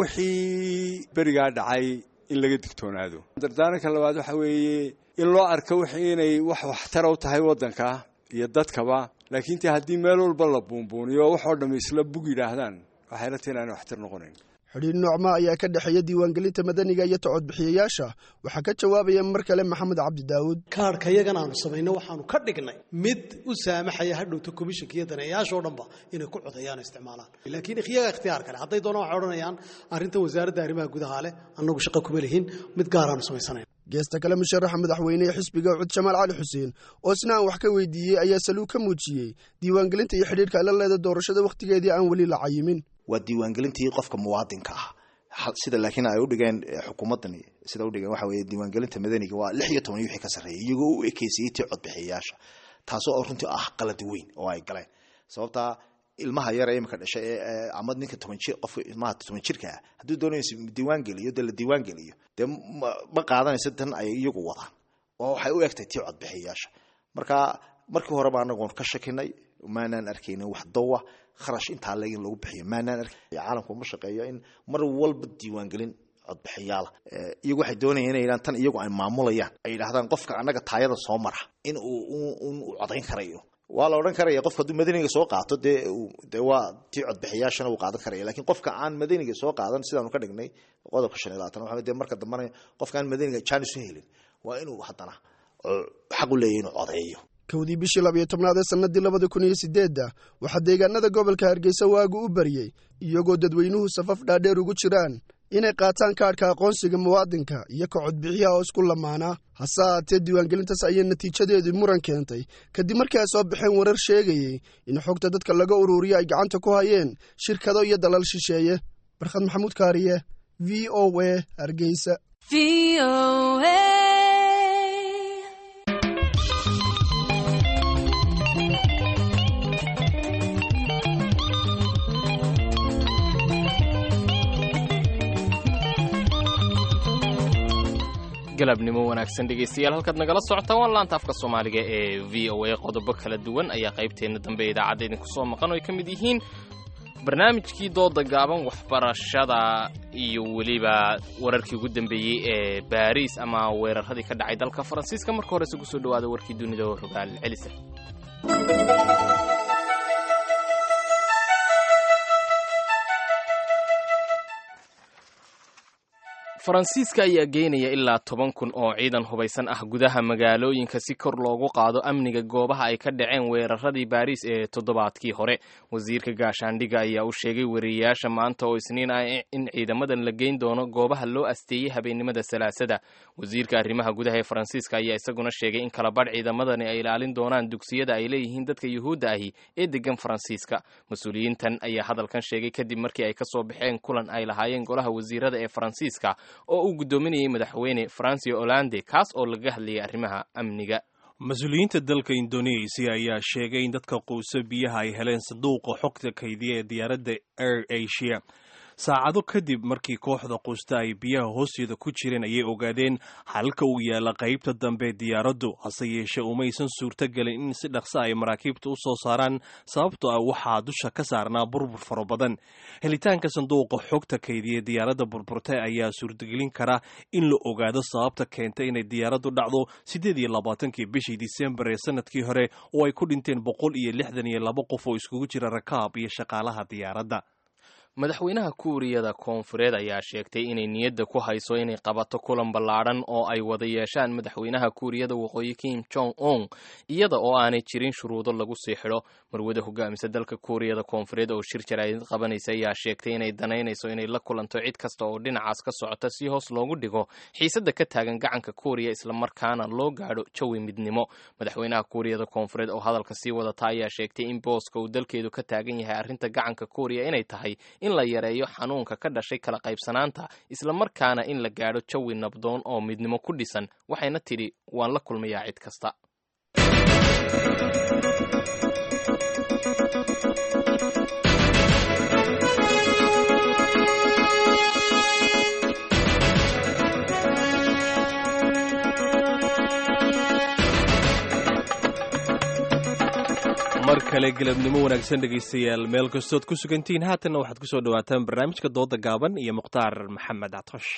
wixii berigaa dhacay in laga digtoonaado dardaaranka labaad waxa weeye in loo arko wix inay wax waxtara u tahay waddanka iyo dadkaba laakiin te haddii meel walba la buunbuuniyo waxoo dhamm isla bug yidhaahdaan waxay la tahi inaana waxtar noqonayn xidhiir noocma ayaa ka dhexeeya diiwaangelinta madaniga iyo tacodbixiyayaasha waxaa ka jawaabaya mar kale maxamed cabdi daawuud kaarhka yagan aanu samayno waxaanu ka dhignay mid u saamaxaya hadhowta komishanka iyo daneeyaashoo dhanba inay ku codayaan o isticmaalaan laakiin iyaga ikhtiyaar kale hadday doonaan waxay odhanayaan arrintan wasaaradda arrimaha gudaha leh annagu shaqo kuma lihin mid gaaraanu samaysanayn geesta kale musharaxa madaxweyne ee xisbiga cud jamaal cali xuseen oo isna aan wax ka weydiiyey ayaa saluug ka muujiyey diiwaangelinta iyo xidhiirka ay la leeda doorashada wakhtigeedii aan weli la cayimin waa diiwaangelintii qofka muwaadinka ah sida laakiin ay udhigeen xukuumaddan sida udhigeen waxa weye diiwaangelinta madaniga waa lix iyo toban wixii ka sarreeyay iyagoo u ekeysayey tii codbixiyayaasha taasoo runtii ah qalad weyn oo ay galeen sababtaa ilmaha yar ee imika dhashay ee ama ninka toban jir qofka ilmaha toban jirka ah hadduu doonaysa diiwaan geliyo dee la diiwaan geliyo dee ma qaadanaysa tan ay iyagu wadaan oo waxay u egtahay tii codbixiyayaasha marka markii horeba anagoon ka shakinay maanaan arkaynin wax dawa kharash intaa le in lagu bixiyo maanaan ark caalamku ma shaqeeyo in mar walba diiwaangelin codbixiyaala iyagu waxay doonayaan inay yidhahan tan iyagu ay maamulayaan ay yidhahdaan qofka annaga taayada soo mara in uu un u codayn karayo waa la odhan karaya qofka hadduu madaniga soo qaato dee dee waa tii codbixiyaashana uu qaadan karaya lakiin qofka aan madaniga soo qaadan sidaanu ka dhignay qodobka shan iyo labaatan waxa dee marka dambana qofka aan madaniga jaanis u helin waa inuu haddana xaq u leeyahy inuu codeeyo kowdii bishii labiyo tobnaad ee sannadii labada kun iyo sideedda waxaa deegaanada gobolka hargeysa waagu u baryey iyagoo dadweynuhu safaf dhaadheer ugu jiraan inay qaataan kaadhka aqoonsiga muwaadinka iyo ka codbixiyaha oo isku lamaanaa hase haatee diiwaangelintaas ayay natiijadeedii muran keentay kadib markii ay soo baxeen warar sheegayey in xogta dadka laga ururiyo ay gacanta ku hayeen shirkado iyo dalal shisheeye barkhad maxamuud kaariye v o a hargeysa galabnimo wanaagsan dhegaystayaal halkaad nagala socotaan waa laanta afka soomaaliga ee v o a qodobo kala duwan ayaa qaybteenna dambe idaacadda idinku soo maqan oo ay ka mid yihiin barnaamijkii dooda gaaban waxbarashada iyo weliba wararkii ugu dambeeyey ee baariis ama weeraradii ka dhacay dalka faransiiska marka hore isugu soo dhawaada warkii dunida oo rogaal celisa faransiiska ayaa geynaya ilaa toban kun oo ciidan hubaysan ah gudaha magaalooyinka si kor loogu qaado amniga goobaha ay ka dhaceen weeraradii baariis ee toddobaadkii hore wasiirka gaashaandhiga ayaa u sheegay wariyeyaasha maanta oo isniin ah in ciidamadan la geyn doono goobaha loo asteeyey habeennimada salaasada wasiirka arrimaha gudaha ee faransiiska ayaa isaguna sheegay in kala badh ciidamadani ay ilaalin doonaan dugsiyada ay leeyihiin dadka yuhuudda ahi ee degan faransiiska mas-uuliyiintan ayaa hadalkan sheegay kadib markii ay kasoo baxeen kulan ay lahaayeen golaha wasiirada ee faransiiska oo uu guddoominayay madaxweyne francio hollande kaas oo laga hadlayay arrimaha amniga mas-uuliyiinta dalka indonesia ayaa sheegay in dadka quuso biyaha ay heleen sanduuqa xogta kaydiya ee diyaaradda air asia saacado kadib markii kooxda quusta ay biyaha hoosteeda ku jireen ayay ogaadeen halka uu yaalla qaybta dambe diyaaraddu hase yeeshee umaysan suurtogelin in si dhaqsa ay maraakiibta u soo saaraan sababtoo ah waxaa dusha ka saarnaa burbur fara badan helitaanka sanduuqa xogta kaydiya diyaaradda burburtay ayaa suurtagelin kara in la ogaado sababta keentay inay diyaaraddu dhacdo siddeed iyo labaatankii bishii disembar ee sanadkii hore oo ay ku dhinteen boqol iyo lixdan iyo laba qof oo iskugu jira rakaab iyo shaqaalaha diyaaradda madaxweynaha kuuriyada koonfureed ayaa sheegtay inay niyadda ku hayso inay qabato kulan ballaadhan oo ay wada yeeshaan madaxweynaha kuuriyada waqooyi kim jong un iyada oo aanay jirin shuruudo lagu sii xidho marwada hogaamisa dalka kuuriyada koonfureed oo shir jaraa'id qabanaysa ayaa sheegtay inay danaynayso inay la kulanto cid kasta oo dhinacaas ka socota si hoos loogu dhigo xiisadda ka taagan gacanka kuuriya islamarkaana loo gaadho jawi midnimo madaxweynaha kuuriyada koonfureed oo hadalka sii wadata ayaa sheegtay in booska uu dalkeedu ka taagan yahay arrinta gacanka kuuriya inay tahay in la yareeyo xanuunka ka dhashay kala qaybsanaanta islamarkaana in la gaadho jawi nabdoon oo midnimo ku dhisan waxayna tidhi waan la kulmayaa cid kasta mar kale galabnimo wanaagsan dhegaystayaal meel kastood ku sugantihiin haatanna waxaad ku soo dhawaataan barnaamijka dooda gaaban iyo mukhtaar maxamed catosh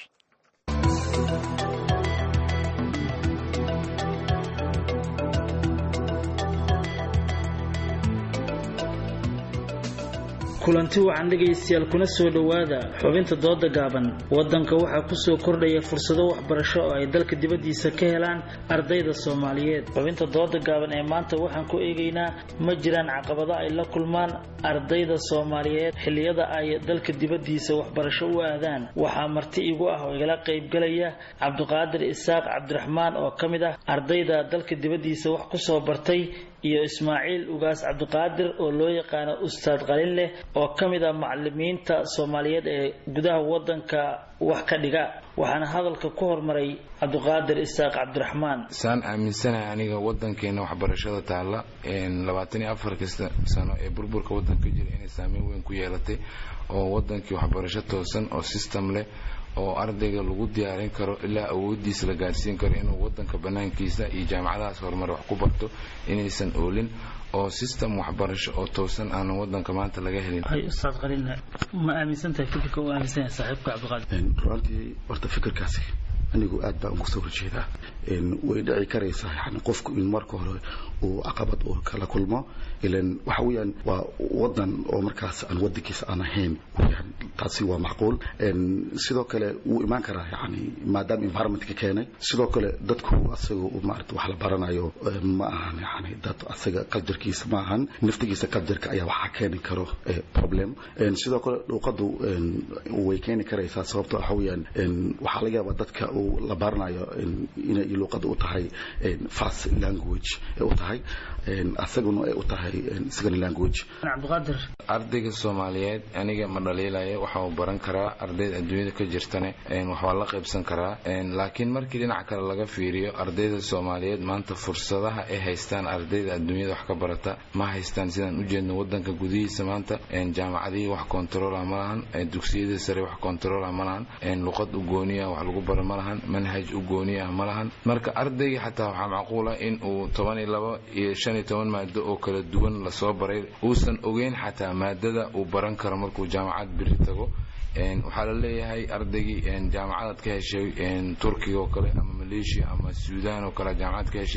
kulanti wacan dhegaystayaal kuna soo dhowaada xubinta dooda gaaban waddanka waxaa kusoo kordhaya fursado waxbarasho oo ay dalka dibaddiisa ka helaan ardayda soomaaliyeed xubinta dooda gaaban ee maanta waxaan ku eegaynaa ma jiraan caqabado ay la kulmaan ardayda soomaaliyeed xilliyada ay dalka dibaddiisa waxbarasho u aadaan waxaa marti igu ah oo igala qaybgalaya cabdiqaadir isaaq cabdiraxmaan oo ka mid ah ardayda dalka dibaddiisa wax kusoo bartay iyo ismaaciil ugaas cabdiqaadir oo loo yaqaano ustaad qalin leh oo ka mid ah macalimiinta soomaaliyeed ee gudaha waddanka wax ka dhiga waxaana hadalka ku hormaray cabdiqaadir isaaq cabdiraxmaan saan aaminsanahay aniga wadankeena waxbarashada taalla labaatan iyo afar kasta sano ee burburka wadanka jira inay saameyn weyn ku yeelatay oo wadankii waxbarasho toosan oo system leh oo ardayga lagu diyaarin karo ilaa awoodiisa la gaarsiin karo inuu wadanka banaankiisa iyo jaamacadahaas horumar wax ku barto inaysan oolin oo system waxbarasho oo toosan aanan wadanka maanta laga helin ustaad qalina ma aaminsantahay fikirka u aaminsan yahay saaxiibka cabdiqaadir runtii horta fikirkaasi anigu aad baan uga soo horjeedaa way dhici karaysaa yani qofku in marka hore uu caqabad uu kala kulmo ilan waxa weeyaan waa wadan oo markaas aan wadankiisa aan ahayn weyaan taasi waa macquul sidoo kale wuu imaan karaa yani maadaama environmentka keenay sidoo kale dadku asaga maarata wax la baranayo ma ahan yani dad asaga qaljarkiisa ma ahan naftigiisa qaljarka ayaa waxaa keeni karo problem sidoo kale dhuuqadu way keeni karaysaa sababto waxa weeyaan waxaa laga yaabaa dadka uu la baranayo inay luuqada u tahay fast language ee u tahay asaguna ay u tahay second language cabdiqaadir ardayga soomaaliyeed aniga ma dhaliilaya waxa uu baran karaa ardayda adduunyada ka jirtane waxbaa la qaybsan karaa laakiin markii dhinac kale laga fiiriyo ardayda soomaaliyeed maanta fursadaha ay haystaan ardayda adduunyada wax ka barata ma haystaan sidaan ujeedno wadanka gudihiisa maanta jaamacadihii wax kontarola ma lahan dugsiyadii sare wax kontarola ma lahan luqad u gooniya wax lagu baro ma lahan manhaj u gooniya ma lahan marka ardayga xataa waxaa macquula in uu toban iyo labo iyo shan iyo toban maado oo kala duwan lasoo baray uusan ogeyn xataa maadada uu baran karo markuu jaamacad biri tago waxaa la leeyahay ardaygii jaamacadaad ka heshay turkiga oo kale ama maleeshiya ama suudaan oo kale jaamacad ka heshay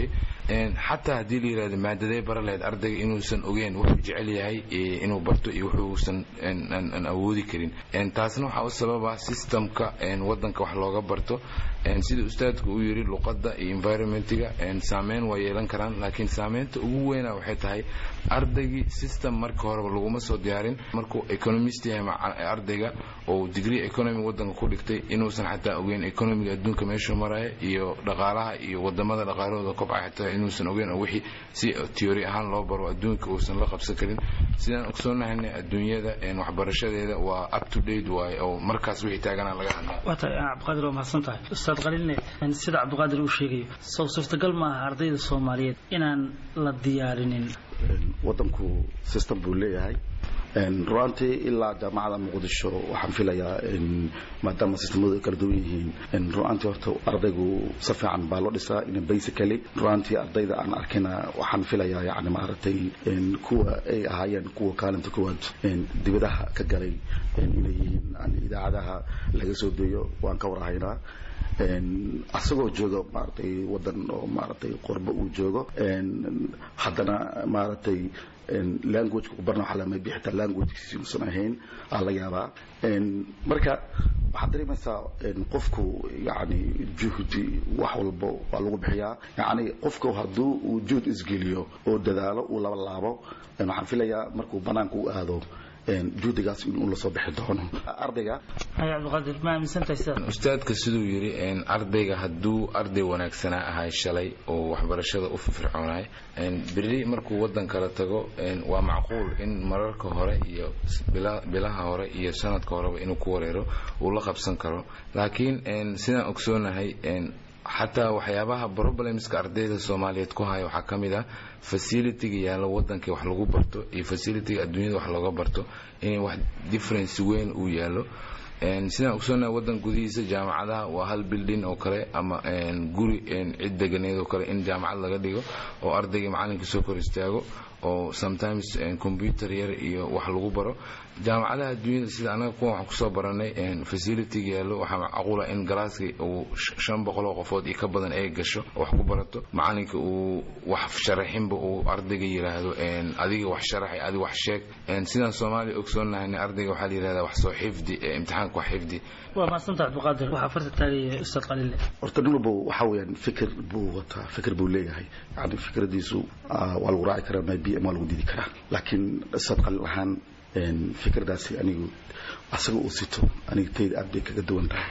xataa haddii la yirahdo maadadee bara lahayd ardayga inuusan ogeen wuxuu jecel yahay inuu barto iyo wuxuusan aan awoodi karin taasna waxaa u sababa systemka wadanka wax looga barto sida ustaadku uu yiri luqadda iyo environmentiga saameyn waa yeelan karaan laakiin saameynta ugu weyna waxay tahay ardaygii system marka horeba laguma soo diyaarin markuu economist yahay ardayga oo degree economy wadanka ku dhigtay inuusan xataa ogeyn economiga adduunka meeshuu maraya iyo dhaqaalaha iyo wadamada dhaqaalahooda kobcay xataa inuusan ogeyn oo wixii si theory ahaan loo baro adduunka uusan la qabsan karin sidaan ogsoonnahayna adduunyada waxbarashadeeda waa up to date waaye oo markaas wixii taagana laga hadlaa waa tahay cabdiqaadir waa mahadsan tahay ustaad qaliilne sida cabdiqaadir uu sheegayo sow suurtagal maaha ardayda soomaaliyeed inaan la diyaarinin wadanku system buu leeyahay ruantii ilaa jaamacada muqdisho waxaan filayaa maadaama sistemadu ay kala duwan yihiin ruantii horta ardaygu si fiican baa loo dhisaa in basically ruantii ardayda aan arkayna waxaan filayaa yani maaragtay kuwa ay ahaayeen kuwa kaalinta kuwaad dibadaha ka galay inay yihiin idaacadaha laga soo deeyo waan ka warhaynaa asagoo jooga maaragtay wadan oo maaragtay qorbo uu joogo haddana maaragtay language ku barna waxaa lamay bixita languagekiisi uusan ahayn aa la yaabaa marka waxaad dareemaysaa qofku yani juhdi wax walbo waa lagu bixiyaa yani qofku hadduu uu juhd isgeliyo oo dadaalo uu laba laabo waxaan filayaa markuu banaanka u aado juhdigaas inuu lasoo bixi doono ardayga cabdiqaadir ma aaminsantahay sida ustaadka siduu yidhi ardayga hadduu arday wanaagsanaa ahay shalay oo waxbarashada u firfircoonay berri markuu wadan kala tago waa macquul in mararka hore iyo bilaha hore iyo sanadka horeba inuu ku wareero uu la qabsan karo laakiin sidaan ogsoonahay xataa waxyaabaha problemska ardayda soomaaliyeed ku haya waxaa ka mid ah facilitiga yaalla wadankii wax lagu barto iyo facilitiga adduunyada wax looga barto in wax difference weyn uu yaallo sidaan ogsoonahay wadan gudihiisa jaamacadaha waa hal bildin oo kale ama guri cid deganeed oo kale in jaamacad laga dhigo oo ardaygii macalinka soo kor istaago oo sometimes computer yar iyo wax lagu baro jaamacadaha adduunyada sida anaga kuwan waxaan kusoo baranay facilitiga yaallo waxaa macquula in galaaskii uu shan boqol oo qofood iyo ka badan ay gasho wax ku barato macalinka uu wax sharaxinba uu ardayga yiraahdo adiga wax sharaxay adiga wax sheeg sidaan soomaaliya ogsoonnahayna ardayga waxaa la yirahdaa wax soo xifdi imtixaanka wax xifdi waa mahadsanta cabdiqaadir waxaa farta taagaya ustaad qaliile horta nin walba waxa weeyaan fikir buu wataa fikir buu leeyahay yani fikradiisu waa lagu raaci karaa maybe ama waa lagu diidi karaa laakiin ustaad qaliil ahaan fikirdaasi anigu asaga uu sito aniga tayda aad bay kaga duwan tahay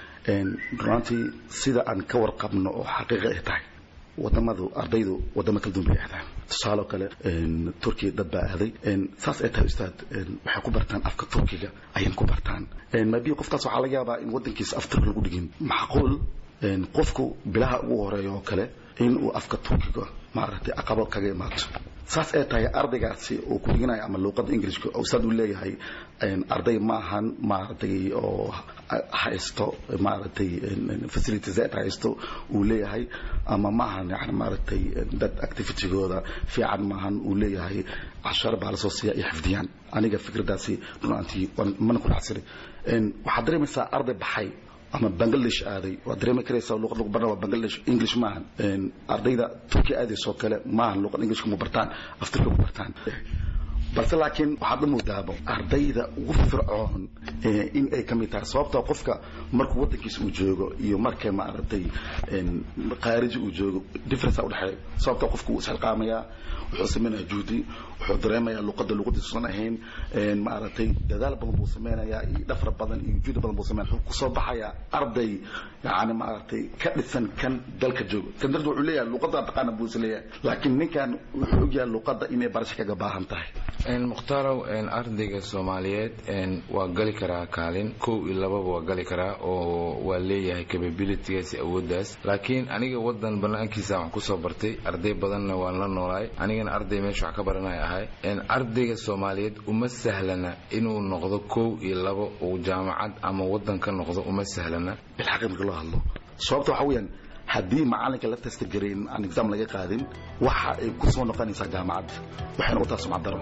runantii sida aan ka warqabno oo xaqiiqa ay tahay wadamadu ardaydu wadamo kala duwan bay aadaan tusaale oo kale turkiya dad baa aaday saas ay tahay ustaad waxay ku bartaan afka turkiga ayay ku bartaan mabi qofkaas waxaa laga yaabaa in wadankiisa af turki lagu dhigin macquul qofku bilaha ugu horeeya oo kale in uu afka turkiga maaragtay aqabo kaga imaato saas ay tahay ardaygaasi uu ku dhiganayo ama luuqadda ingilishka ustaad uu leeyahay arday ma ahan maaragtay oo haysto maaragtay facilities zaid haysto uu leeyahay ama ma ahan yani maaragtay dad activitygooda fiican maahan uu leeyahay cashar baa lasoo siiya iyo xifdiyaan aniga fikradaasi runaantii mana ku dhacsanay waxaad dareemaysaa arday baxay ama bangladesh aaday waad dareemi karaysaa luqad lagu barna waa bangladesh english maahan ardayda turkiya aadaysoo kale maahan luqad englishka ma bartaan af turkiga ku bartaan balse laakiin waxaad la moodaaba ardayda ugu fircoon in ay ka mid tahay sababtoo qofka markuu wadankiisa uu joogo iyo marka maaragtay khaariji uu joogo difference udhexeeya sababtoo qofku wuu isxilqaamayaa wuxuu samaynayaa juhdi wuxuu dareemayaa luqadda luqadiisusan ahayn maaragtay dadaal badan buu samaynayaa iyo dhafra badan iyo juhdi badan buu sameynaya wuxuu kusoo baxayaa arday yani maaragtay ka dhisan kan dalka joogo kan darteed wuxuu leeyahay luqadda taqaana buu isleeyahay laakiin ninkan wuxuu ogyahay luqadda inay barasho kaga baahan tahay mukhtarow ardayga soomaaliyeed waa gali karaa kaalin kow iyo lababa waa gali karaa oo waa leeyahay capabilitygaas awooddaas laakiin aniga wadan banaankiisa wax kusoo bartay arday badanna waan la noolaay anigana arday meesha wax ka baranaya ahay ardayga soomaaliyeed uma sahlana inuu noqdo kow iyo labo uu jaamacad ama wadan ka noqdo uma sahlana bilxaqi marka loo hadlo sababta waxa weeyaan haddii macalinka la testagareyn aan exam laga qaadin waxa ay ku soo noqonaysaa jaamacadda waxayna wataa sumcad daro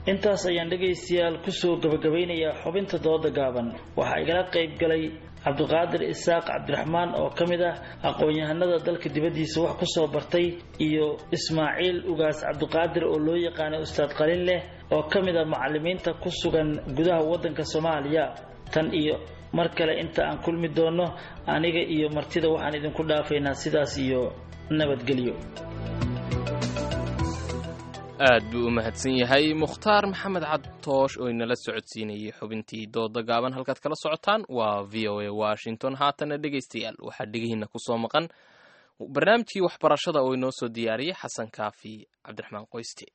intaas ayaan dhegaystayaal kusoo gabagabaynayaa xubinta dooda gaaban waxaa igala qayb galay cabdiqaadir isaaq cabdiraxmaan oo ka mid ah aqoon-yahanada dalka dibaddiisa wax ku soo bartay iyo ismaaciil ugaas cabdiqaadir oo loo yaqaanay ustaad qalin leh oo ka mid ah macalimiinta ku sugan gudaha waddanka soomaaliya tan iyo mar kale inta aan kulmi doonno aniga iyo martida waxaan idinku dhaafaynaa sidaas iyo nabadgelyo aad buu u mahadsan yahay mukhtaar maxamed cadtoosh oo inala socodsiinayay xubintii dooda gaaban halkaad kala socotaan waa v o a washington haatana dhegaystayaal waxaa dhegihiina kusoo maqan barnaamijkii waxbarashada oo inoo soo diyaariyey xasan kaafi cabdiraxmaan qoyste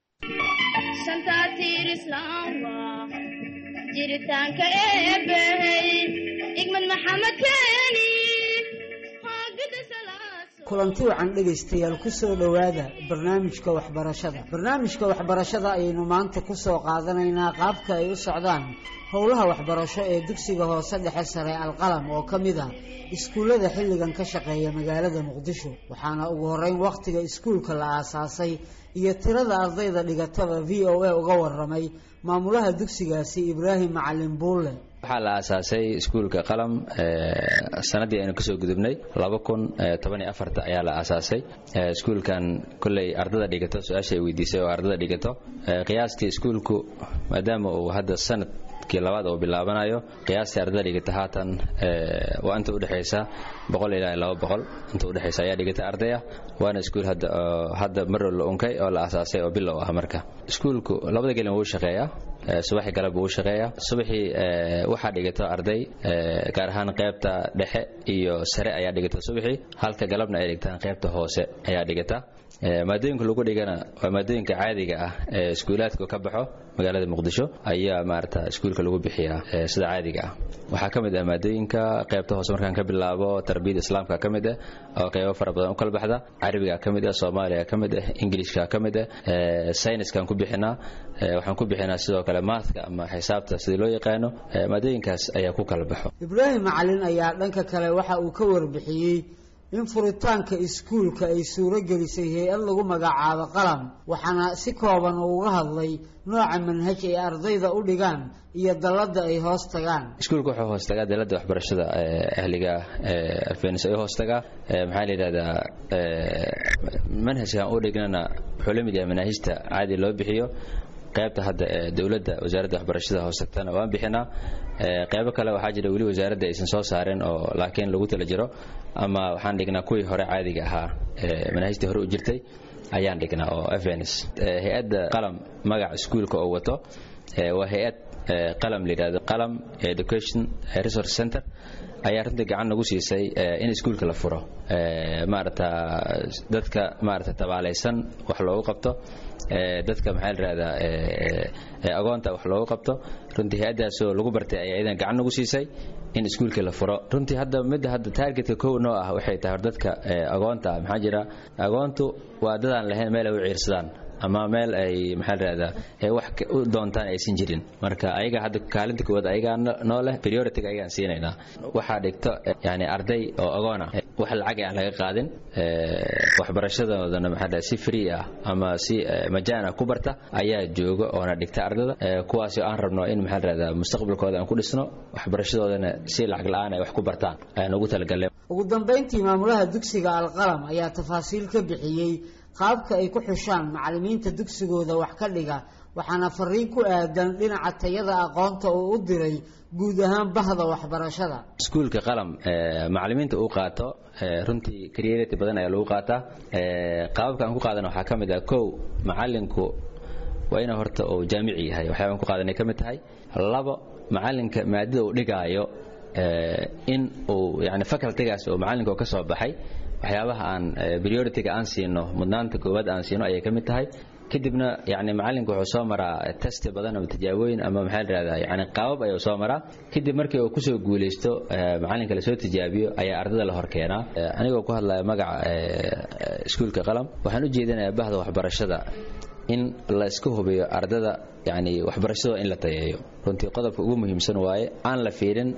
jiritaanka eebbahey igmad maxamed keeni kulanti wacan dhegaystayaal ku soo dhowaada barnaamijka waxbarashada barnaamijka waxbarashada ayaynu maanta ku soo qaadanaynaa qaabka ay u socdaan howlaha waxbarasho ee dugsiga hoose dhexe sare alqalam oo ka mid ah iskuullada xilligan ka shaqeeya magaalada muqdisho waxaana ugu horeyn wakhtiga iskuulka la aasaasay iyo tirada ardayda dhigataba v o a uga waramay maamulaha dugsigaasi ibraahim macalin buulle waxaa la aasaasay iskuulka qalam sanadii aynu kasoo gudubnay laba kun toban iyo afarta ayaa la aasaasay iskuulkan kolley ardada dhigato su-aasha ay weydiisay oo ardada dhigato qiyaastii iskuulku maadaama uu hadda sanadkii labaad uu bilaabanayo qiyaastii ardada dhigata haatan waa inta udhexaysa boqol ilaa laba boqol inta udhexaysa ayaa dhigata ardaya waana iskuul hadda hadda marrow la unkay oo la aasaasay oo bilow ah marka iskuulku labada gelin wuu shaqeeyaa subaxii galab wuu shaqeeyaa subaxii waxaa dhigato arday gaar ahaan qaybta dhexe iyo sare ayaa dhigata subaxii halka galabna ay dhigtaan qaybta hoose ayaa dhigata maadooyinka lagu dhigana waa maadooyinka caadiga ah ee iskuulaadka ka baxo magaalada muqdisho ayaa maarata iskuulka lagu bixiyaa sida caadiga ah waxaa ka mid ah maadooyinka qaybta hoose markaan ka bilaabo tarbiyada islaamka ka mid ah oo qaybo fara badan u kala baxda carabiga ka mid ah soomaaliga ka mid ah ingilishka ka mid ah sayniskaan ku bixinaa waxaan ku bixinaa sidoo kale maathka ama xisaabta sidii loo yaqaano maadooyinkaas ayaa ku kala baxo ibraahim macalin ayaa dhanka kale waxa uu ka warbixiyey in furitaanka iskuulka ay suuro gelisay hay-ad lagu magacaabo qalam waxaana si kooban uu uga hadlay nooca manhaj ay ardayda u dhigaan iyo dalladda ay hoos tagaan iskuulka wuxuu hoos tagaa dalladda waxbarashada ahliga alfenis ay hoos tagaa maxaa la yidhahdaa manhajkan u dhignana wuxuu la mid yahay manaahijta caadi loo bixiyo qaybta hadda ee dowladda wasaaradda waxbarashada hoostagtana waan bixinaa qaybo kale waxaa jira weli wasaaradda aysan soo saarin oo laakiin lagu tala jiro ama waxaan dhignaa kuwii hore caadiga ahaa manaahijtii hore u jirtay ayaan dhignaa oo fns hay-adda qalam magaca iskuulka oo wato waa hay-ad qalam la yidhahdo qalam education resource center ayaa runtii gacan nagu siisay in iskuulka la furo maarata dadka maarata tabaalaysan wax loogu qabto dadka maxaa la yidhahdaa agoonta wax loogu qabto runtii hay-addaasoo lagu bartay ayaa idan gacan nagu siisay in iskuulkii la furo runtii hadda midda hadda taargetka kow noo ah waxay tahay hor dadka agoonta maxaa jira agoontu waa dadaan lahayn meel ay u ciirsadaan ama meel ay maxaa la yidhahdaa ay wax u doontaan aysan jirin marka ayaga hadda kaalinta koowaad ayagaa noo leh priority ayagaan siinaynaa waxaa dhigto yani arday oo agoon ah wax lacag aan laga qaadin waxbarashadoodana maxaa si free ah ama si majaan ah ku barta ayaa jooga oona dhigta ardada kuwaasoo aan rabno in maxaa la yidhahdaa mustaqbalkooda aan ku dhisno waxbarashadoodana si lacag la-aan ay wax ku bartaan ayaan ugu talagalnay ugu dambayntii maamulaha dugsiga alqalam ayaa tafaasiil ka bixiyey qaabka ay ku xushaan macallimiinta dugsigooda wax ka dhiga waxaana fariin ku aadan dhinaca tayada aqoonta uu u diray guud ahaan bahda waxbarashada iskuulka qalam macallimiinta uu qaato runtii creativity badan ayaa lagu qaataa qaababka aan ku qaadana waxaa ka mid ah kow macallinku waa ina horta uu jaamici yahay waxyaabaan ku qaadanay ka mid tahay labo macallinka maadada uu dhigaayo in uu yani facultigaas oo macallinka ka soo baxay waxyaabaha aan priority-ga aan siino mudnaanta koowaad aan siino ayay ka mid tahay kadibna yani macallinka wuxuu soo maraa testi badan ama tijaabooyin ama maxaa la yidhahdaa yani qaabab ayuu soo maraa kadib markii uu kusoo guulaysto macallinka lasoo tijaabiyo ayaa ardada la hor keenaa anigoo ku hadlaya magaca iskuulka qalam waxaan u jeedinayaa bahda waxbarashada in la iska hubiyo ardada yani waxbarashadoo in la tayeeyo runtii qodobka ugu muhiimsan waaye aan la fiirin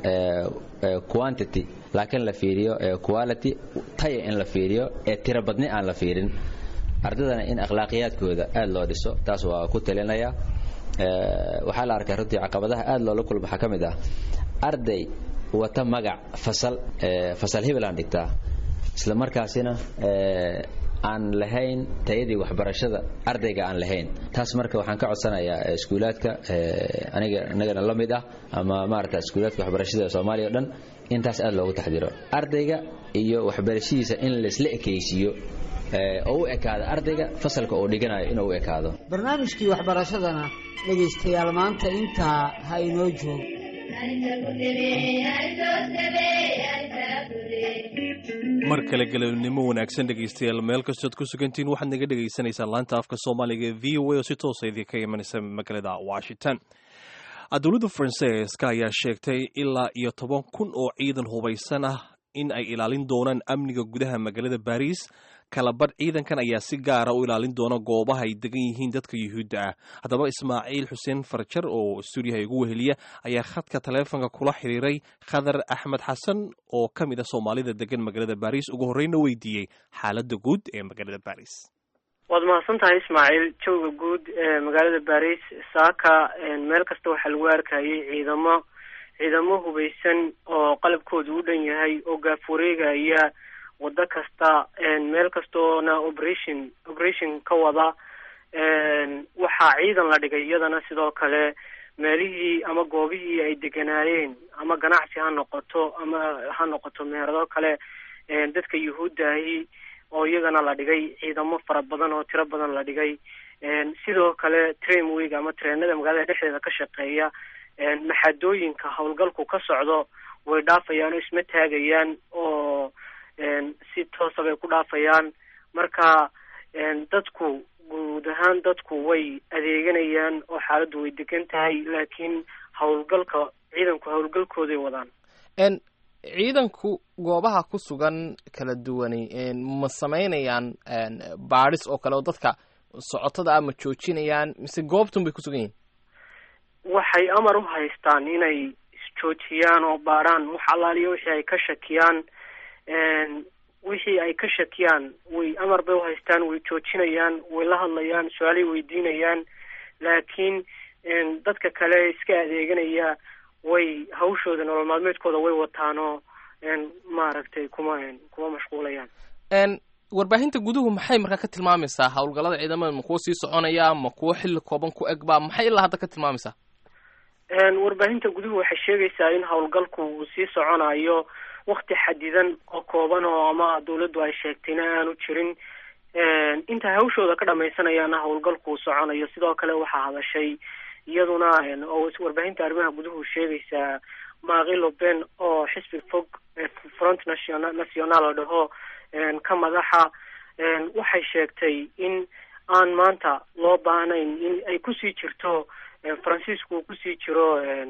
quantity laakiin la fiiriyo quality taya in la fiiriyo ee tiro badni aan la fiirin ardadana in akhlaaqiyaadkooda aad loo dhiso taas waa ku talinayaa waxaa la arkay runtii caqabadaha aad loola kulma waxaa ka mid ah arday wata magac fasal fasal hebel aan dhigtaa isla markaasina aan lahayn tayadii waxbarashada ardayga aan lahayn taas marka waxaan ka codsanayaa iskuulaadka aniga inagana la mid ah ama maarata iskuulaadka waxbarashada soomaaliya o dhan intaas aad loogu taxdiro ardayga iyo waxbarashadiisa in laisla ekaysiiyo oo u ekaado ardayga fasalka uu dhiganayo inuu u ekaado barnaamijkii waxbarashadana dhegaystayaal maanta intaa ha inoo joogo mar kale galabnimo wanaagsan dhegaystayaal meel kastood ku sugantiin waxaad naga dhagaysanaysaan laanta afka soomaaliga ee v o a oo si toosa idinka imanaysa magaalada washington dowladda faransiiska ayaa sheegtay ilaa iyo toban kun oo ciidan hubaysan ah in ay ilaalin doonaan amniga gudaha magaalada baris kalabadh ciidankan ayaa si gaara u ilaalin doona goobaha ay degan yihiin dadka yuhuudda ah haddaba ismaaciil xuseen farjar oo stuudiyaha igu weheliya ayaa khadka taleefonka kula xiriiray khadar axmed xasan oo ka mid a soomaalida degan magaalada baris ugu horreyna weydiiyey xaaladda guud ee magaalada baris waad mahadsan tahay ismaaciil jawga guud ee magaalada baris saaka meel kasta waxaa lagu arkayay ciidamo ciidamo hubaysan oo qalabkooda u dhan yahay oo gaaf wareegaya wado kasta meel kastoona operation operation ka wada waxaa ciidan la dhigay iyadana sidoo kale meelihii ama goobihii ay deganaayeen ama ganacsi ha noqoto ama ha noqoto meherado kale dadka yuhuuddaahi oo iyagana la dhigay ciidamo fara badan oo tiro badan la dhigay sidoo kale tramwig ama treenada magaalada dhexdeeda ka shaqeeya maxadooyinka howlgalku ka socdo way dhaafayaan oo isma taagayaan oo si toosa bay ku dhaafayaan marka dadku guud ahaan dadku way adeeganayaan oo xaaladdu way degan tahay laakiin howlgalka ciidanku howlgalkooday wadaan ciidanku goobaha ku sugan kala duwani ma samaynayaan baadhis oo kale oo dadka socotada ah ma joojinayaan mise goobtun bay ku sugan yihin waxay amar u haystaan inay isjoojiyaan oo baadhaan wax allaaliyo wixii ay ka shakiyaan wixii ay ka shakiyaan way amar bay uhaystaan way joojinayaan way la hadlayaan su-aalay weydiinayaan laakiin dadka kale iska adeeganaya way hawshooda nolol maalmeedkooda way wataanoo maaragtay kuma kuma mashquulayaan warbaahinta guduhu maxay markaa ka tilmaamaysaa howlgallada ciidamada ma kuwo sii soconaya ma kuwo xilli kooban ku egba maxay ilaa hadda ka tilmaamaysaa warbaahinta guduhu waxay sheegaysaa in howlgalku uu sii soconayo wakti xadidan oo kooban oo ama dawladdu ay sheegtayna aanu jirin intay hawshooda ka dhamaysanayaana howlgalku soconayo sidoo kale waxaa hadashay iyaduna oo warbaahinta arrimaha guduhu sheegaysaa maaqi loben oo xisbi fog front nation national la dhaho ka madaxa waxay sheegtay in aan maanta loo baahnayn in ay kusii jirto faransiisku uu kusii jiro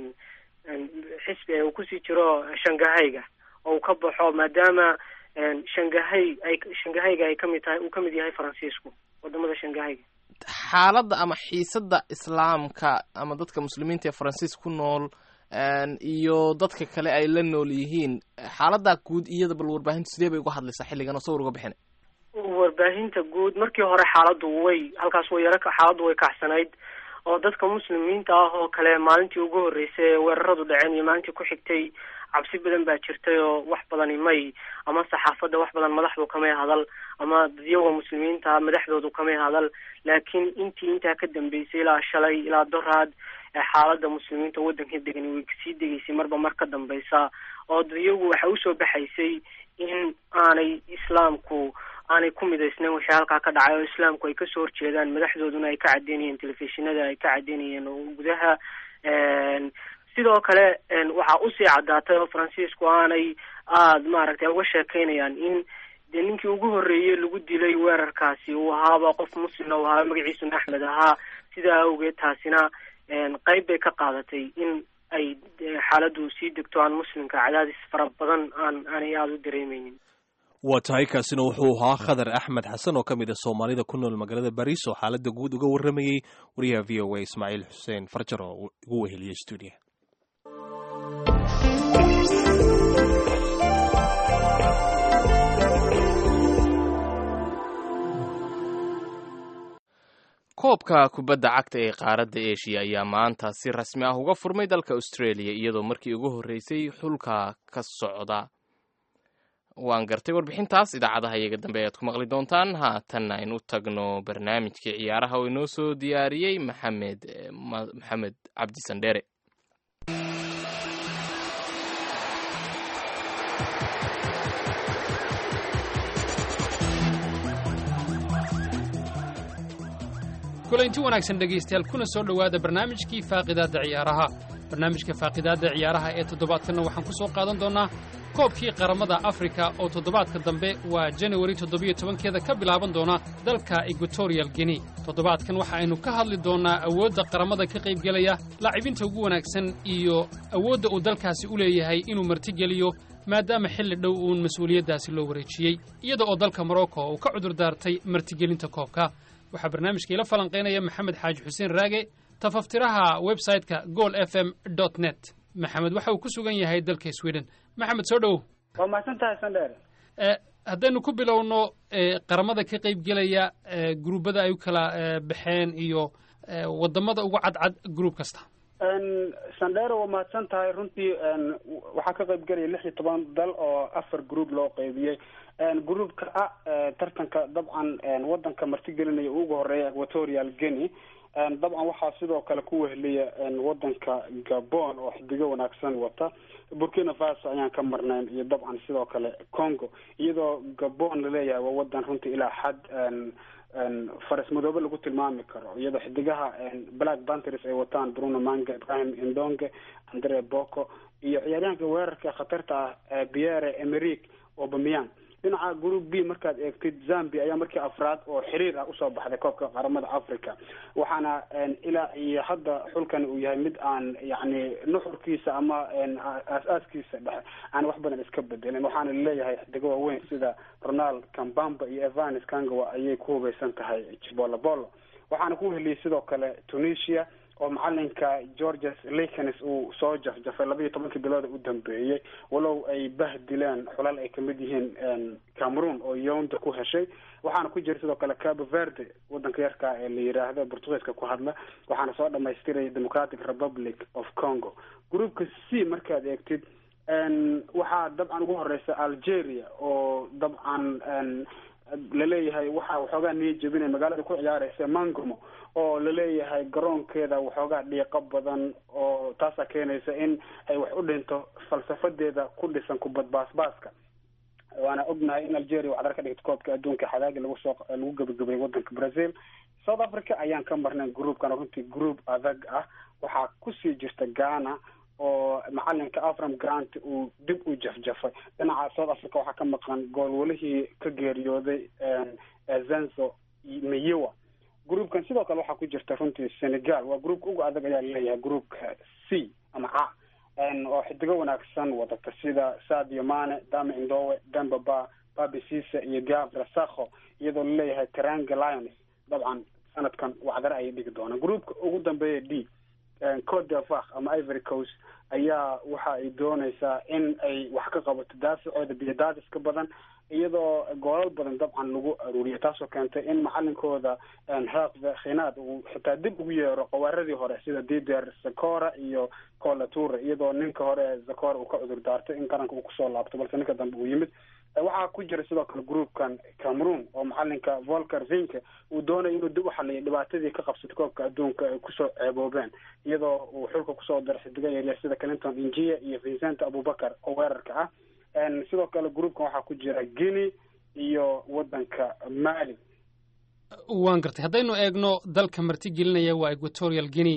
xisbi uu kusii jiro shangahayga oo uu ka baxo maadaama shangahay ay shangahayga ay kamid tahay uu kamid yahay faransiisku wadamada shangahayga xaaladda ama xiisadda islaamka ama dadka muslimiinta ee faransiis ku nool iyo dadka kale ay la nool yihiin xaaladdaa guud iyada bal warbaahintu sidee bay uga hadlaysaa xilligan oo sawir uga bixina warbaahinta guud markii hore xaaladdu way halkaas way yaro xaaladdu way kacsanayd oo dadka muslimiinta ah oo kale maalintii ugu horreysay ee weeraradu dhaceen iyo maalintii ku xigtay cabsi badan baa jirtay oo wax badani may ama saxaafadda wax badan madaxdu kamay hadal ama dadyaga muslimiinta madaxdoodu kamay hadal laakiin intii intaa ka dambeysay ilaa shalay ilaa doraad xaaladda muslimiinta waddanka degan way sii degeysay marba mar ka dambeysa oo dadyagu waxa usoo baxaysay in aanay islaamku aanay ku midaysnayn wixii halkaa ka dhacay oo islaamku ay kasoo horjeedaan madaxdooduna ay ka cadeynayeen telefishinada ay ka cadeynayeen oo gudaha sidoo kale waxaa usii caddaatay oo faransiisku aanay aada maaragtay uga sheekeynayaan in dee ninkii ugu horreeyey lagu dilay weerarkaasi uu ahaaba qof muslimna uu ahaaba magaciisuna axmed ahaa sidaa awgeed taasina qeyb bay ka qaadatay in ay xaaladdu sii degto aan muslimka cadaadis fara badan aan aanay aada u dareemeynin waa tahay kaasina wuxuu ahaa khadar axmed xasan oo ka mid a soomaalida ku nool magaalada bariis oo xaaladda guud uga warramayey wariyaha v o a ismaaciil xuseen farjar oo ugu weheliyey stuudiya koobka kubadda cagta ee qaaradda eshiya ayaa maanta si rasmi ah uga furmay dalka australia iyadoo markii ugu horreysay xulka ka socda waan gartay warbixintaas idaacadaha iyaga dambe ayaad ku maqli doontaan haatanna aynu tagno barnaamijkii ciyaaraha oo inoo soo diyaariyey maxamed maxamed cabdi sandheere kulanti wanaagsan dhegaystayaal kuna soo dhowaada barnaamijkii faaqidaadda ciyaaraha barnaamijka faaqidaadda ciyaaraha ee toddobaadkanna waxaan ku soo qaadan doonnaa koobkii qaramada afrika oo toddobaadka dambe waa janawari toddobiyo tobankeeda ka bilaaban doona dalka equatorial guinea toddobaadkan waxa aynu ka hadli doonnaa awoodda qaramada ka qaybgelaya laacibinta ugu wanaagsan iyo awoodda uu dalkaasi u leeyahay inuu martigeliyo maadaama xilli dhow uun mas-uuliyaddaasi loo wareejiyey iyada oo dalka morocco uu ka cudur daartay martigelinta koobka waxaa barnaamijka ila falanqaynaya maxamed xaaji xuseen raage tafaftiraha website-ka gool f m dot net maxamed waxa uu ku sugan yahay dalka sweden maxamed soo dhowow waa mahadsan tahay sandheer haddaynu ku bilowno qaramada ka qaybgelaya gruubada ay u kala baxeen iyo wadamada ugu cadcad gruub kasta sandheero waa mahadsan tahay runtii waxaa ka qayb gelaya lix iyo toban dal oo afar group loo qaybiyey groupka a tartanka dabcan wadanka martigelinaya ugu horeeya equatorial guinea dabcan waxaa sidoo kale ku weheliya wadanka gabon oo xidigo wanaagsan wata burkina faso ayaan ka marnayn iyo dabcan sidoo kale congo iyadoo gabon laleeyahay waa wadan runtii ilaa xad faras madoobe lagu tilmaami karo iyadoo xidigaha black panthers ay wataan bruno manga ibrahim indonge andre boko iyo ciyaaryahanka weerarka khatarta ah pierre emerick obamian dhinaca group b markaad eegtid zambia ayaa markii afraad oo xiriir ah usoo baxday koobka qaramada africa waxaana ilaa iyo hadda xulkan uu yahay mid aan yani nuxurkiisa ama aas-aaskiisa dhexe aan wax badan iska bedelin waxaana laleeyahay xidigo waaweyn sida ronald kambamba iyo evanes kangawa ayay ku hubeysan tahay jibolobolo waxaana ku heliyay sidoo kale tunisia oo macalinka georges likens uu soo jafjafay laba iyo tobankii bilooda u dambeeyey walow ay bah dileen xulal ay kamid yihiin cameroon oo younda ku heshay waxaana ku jira sidoo kale cabo verde wadanka yarka ee la yiraahdo portugiiska ku hadla waxaana soo dhamaystiraya democratic republic of congo groupka c markaad eegtid waxaa dabcan ugu horeysa algeria oo dabcan laleeyahay waxaa waxoogaa niya jebinay magaalada ku ciyaareysa mangomo oo laleeyahay garoonkeeda waxoogaa dhiiqo badan oo taasaa keenaysa in ay wax u dhinto falsafadeeda ku dhisan kubad baasbaaska waana ognahay in algeria waxdar ka dhigta koobka adduunka xadaagi lagu soo lagu gebagabay wadanka brazil south africa ayaan ka marnayn groupkan runtii group adag ah waxaa kusii jirta ghana oo macalinka afram grant uu dib u jafjafay dhinaca south africa waxaa ka maqan goolwalihii ka geeriyooday zenzo miyewa groupkan sidoo kale waxaa ku jirta runtii senegal waa groupka ugu adag ayaa laleeyahay groupka c ama ca oo xidigo wanaagsan wadata sida sadio mane dame indowe dembaba babisisa iyo gavra sakho iyadoo laleeyahay teranga lions dabcan sanadkan wacdare ayay dhigi doonaan groupka ugu dambeeya d cote d'Ivoire ama ivory coast ayaa waxa ay dooneysaa in ay wax ka qabato daafacooda biyadaadiska badan iyadoo goolal badan dabcan lagu aruuriyo taasoo keentay in macalinkooda haaqda khinaad uu xitaa dib ugu yeero qawaaradii hore sida dider zakora iyo colature iyadoo ninka hore zakora uu ka cudur daartay in qaranka uu kusoo laabto balse ninka dambe uu yimid waxaa ku jira sidoo kale groupkan cameroon oo macalinka volker vinke uu doonaya inuu dib u xaliyo dhibaatadii ka qabsatay koobka adduunka ay kusoo ceeboobeen iyadoo uu xulka kusoo daray xidigo yaryar sida clinton injia iyo vincent abubakar oo weerarka ah sidoo kale groupkan waxaa ku jira guinea iyo wadanka mali waan gartay haddaynu eegno dalka martigelinaya waa equatorial guinea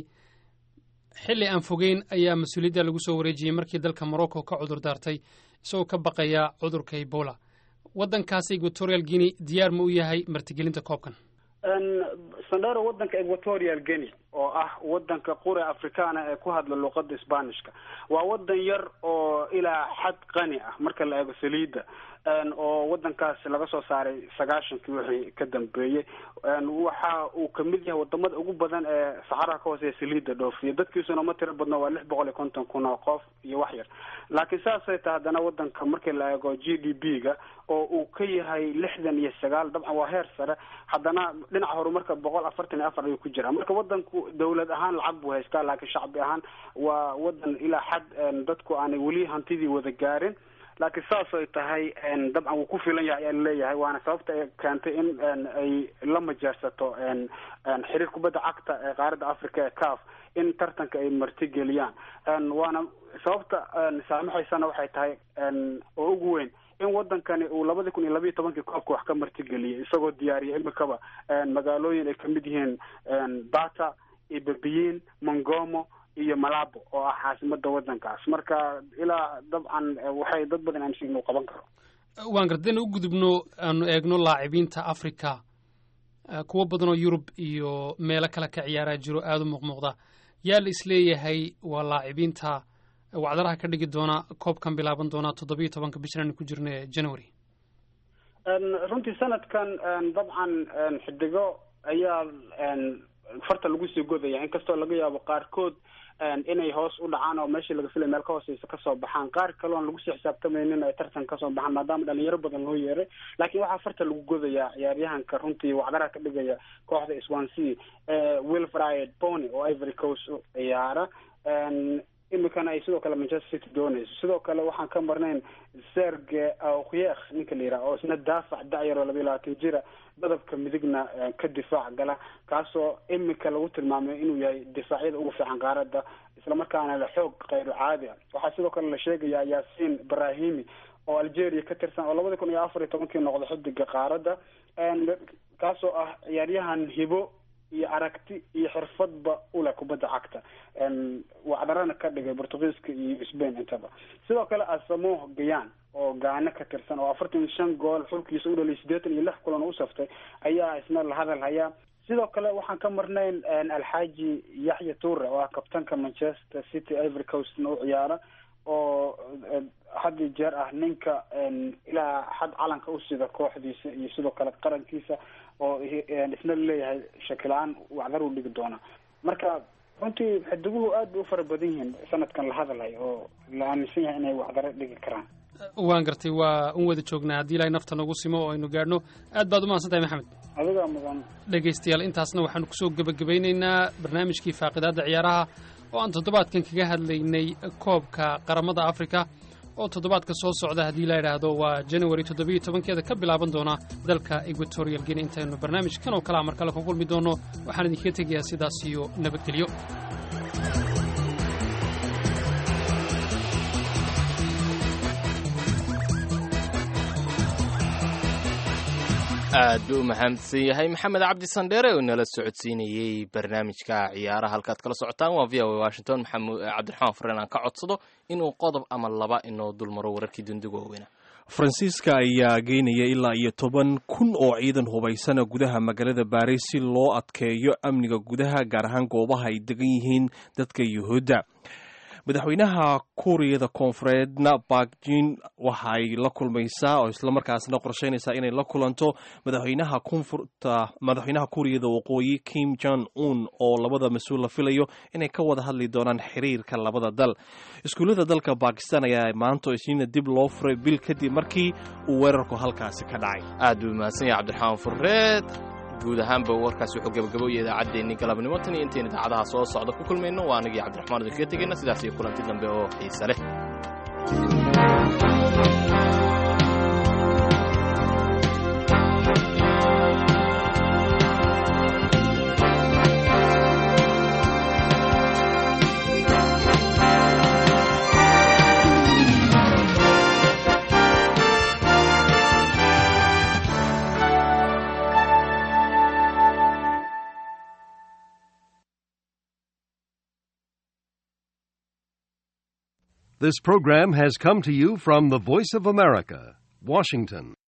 xilli aan fogeyn ayaa mas-uuliyadda lagu soo wareejiyey markii dalka morocco ka cudur daartay isagoo ka baqaya cudurka ebola waddankaas equatorial guinea diyaar ma u yahay martigelinta koobkan sandero wadanka equatorial guinea oo ah wadanka qure afrikaana ee ku hadla luuqada sbanishka waa wadan yar oo ilaa xad qani ah marka la eego saliidda oo wadankaas laga soo saaray sagaashankii wixii ka dambeeyey waxa uu kamid yahay wadamada ugu badan ee saxaraha ka hooseeya saliidda dhoofiya dadkiisuna ma tiro badno waa lix boqol iyo konton kun oo qof iyo wax yar laakiin saasay tahay haddana wadanka markii la eego g d p ga oo uu ka yahay lixdan iyo sagaal dabcan waa heer sare haddana dhinaca horumarka boqol afartan iyo afar ayuu ku jiraa marka wadanku dawlad ahaan lacag buu haystaa laakiin shacbi ahaan waa wadan ilaa xad dadku aanay weli hantidii wada gaarin laakiin saas ay tahay dabcan wuu ku filan yahay ayaa laleeyahay waana sababta ay keentay in ay la majeersato xiriir kubadda cagta ee qaaradda africa ee caf in tartanka ay martigeliyaan waana sababta saamaxaysana waxay tahay oo ugu weyn in wadankani uu labadii kun iyo labiiyo tobankii koobka wax ka martigeliyay isagoo diyaariyay imikaba magaalooyin ay kamid yihiin bata ibabiyin mongomo iyo malabo oo ah caasimada wadankaas marka ilaa dabcan waxay dad badan aaminsan inuu qaban karo waan gardeen u gudubno aanu eegno laacibiinta africa kuwo badan oo yurub iyo meelo kale ka ciyaaraa jiro aada u muuqmuuqda yaa la isleeyahay waa laacibiinta wacdaraha ka dhigi doona koobkan bilaaban doona toddobiyo tobanka bishan aanu ku jirna ee january runtii sanadkan dabcan xidigo ayaa farta lagu sii godaya inkastoo laga yaabo qaarkood inay hoos u dhacaan oo meeshii laga filay meel ka hooseysa kasoo baxaan qaar kale oon lagu sii xisaabtamaynin ay tartan kasoo baxaan maadaama dhalinyaro badan loo yeeray laakiin waxaa farta lagu godayaa ciyaaryahanka runtii wacdaraha ka dhigaya kooxda swansea wilfried pony oo ivory coast u ciyaara imikana ay sidoo kale manchester city doonayso sidoo kale waxaan ka marnayn serge aukhyekh ninka la yidhaha oo isna daafac dacyar oo labiyo labaatan jira badabka midigna ka difaac gala kaasoo imika lagu tilmaamay inuu yahay difaacyada ugu fiican qaaradda islamarkaana la xoog kayru caadi ah waxaa sidoo kale la sheegayaa yaasiin brahimi oo algeria ka tirsan oo labada kun iyo afar iyo tobankii noqda xidiga qaaradda kaasoo ah ciyaaryahan hibo iyo aragti iyo xirfadba uleh kubadda cagta wacdarana ka dhigay portugiiska iyo spain intaba sidoo kale asamo gayan oo gaano ka tirsan oo afartan iyo shan gool xulkiisa u dhaliyay siddeetan iyo lix kulan u saftay ayaa isna la hadal hayaa sidoo kale waxaan ka marnayn alxaaji yaxya ture oo ah kabtanka manchester city ivory coastna u ciyaara oo had iyo jeer ah ninka ilaa xad calanka u sida kooxdiisa iyo sidoo kale qarankiisa oo isna laleeyahay shakila-aan wacdar u dhigi doona marka runtii xidiguhu aad bay u fara badan yihiin sanadkan la hadalhay oo la aaminsan yahay inay wacdaro dhigi karaan waan gartay waa un wada joognaa haddii ilaahay nafta nagu simo oo aynu gaadhno aad baad u mahadsan tahay maxamed adigaa mudan dhegaystayaal intaasna waxaanu kusoo gebagabaynaynaa barnaamijkii faaqidaadda ciyaaraha oo aan toddobaadkan kaga hadlaynay koobka qaramada afrika oo toddobaadka soo socda haddii la yidhaahdo waa january toddobiyo tobankeeda ka bilaaban doona dalka equatorial guinea intaynu barnaamijkan oo kale a mar kale ku kulmi doonno waxaan idinkaga tegayaa sidaas iyo nabadgelyo aad buu u mahadsan yahay maxamed cabdi sandheere oo nala socodsiinayey barnaamijka ciyaaraha halkaad kala socotaan waa v o washington maxamed cabdiraxmaan fareen aan ka codsado inuu qodob ama laba inoo dulmaro wararkii dundiga waaweyna faransiiska ayaa geynaya ilaa iyo toban kun oo ciidan hubaysana gudaha magaalada baris si loo adkeeyo amniga gudaha gaar ahaan goobaha ay degan yihiin dadka yuhuudda madaxweynaha kuuriyada koonfureedna bakjin waxay la kulmaysaa oo islamarkaasna qorsheynaysaa inay la kulanto madaxweynaha koonfurta madaxweynaha kuuriyada waqooyi kim jong un oo labada mas-uul la filayo inay ka wada hadli doonaan xiriirka labada dal iskuullada dalka bakistan ayaa maanta isniina dib loo furay bil kadib markii uu weerarku halkaasi ka dhacay aad buu mahadsan yahay cabdiraxmaan fureed guud ahaanba warkaasi wuxuu gabagaboyay idaacaddeenni galabnimo tan iyo intayn idaacadaha soo socda ku kulmayno waa anagii cabdiraxmaan idinkaga tegayna sidaas iyo kulanti dambe oo xiise leh This program has come to you from the Voice of America, Washington.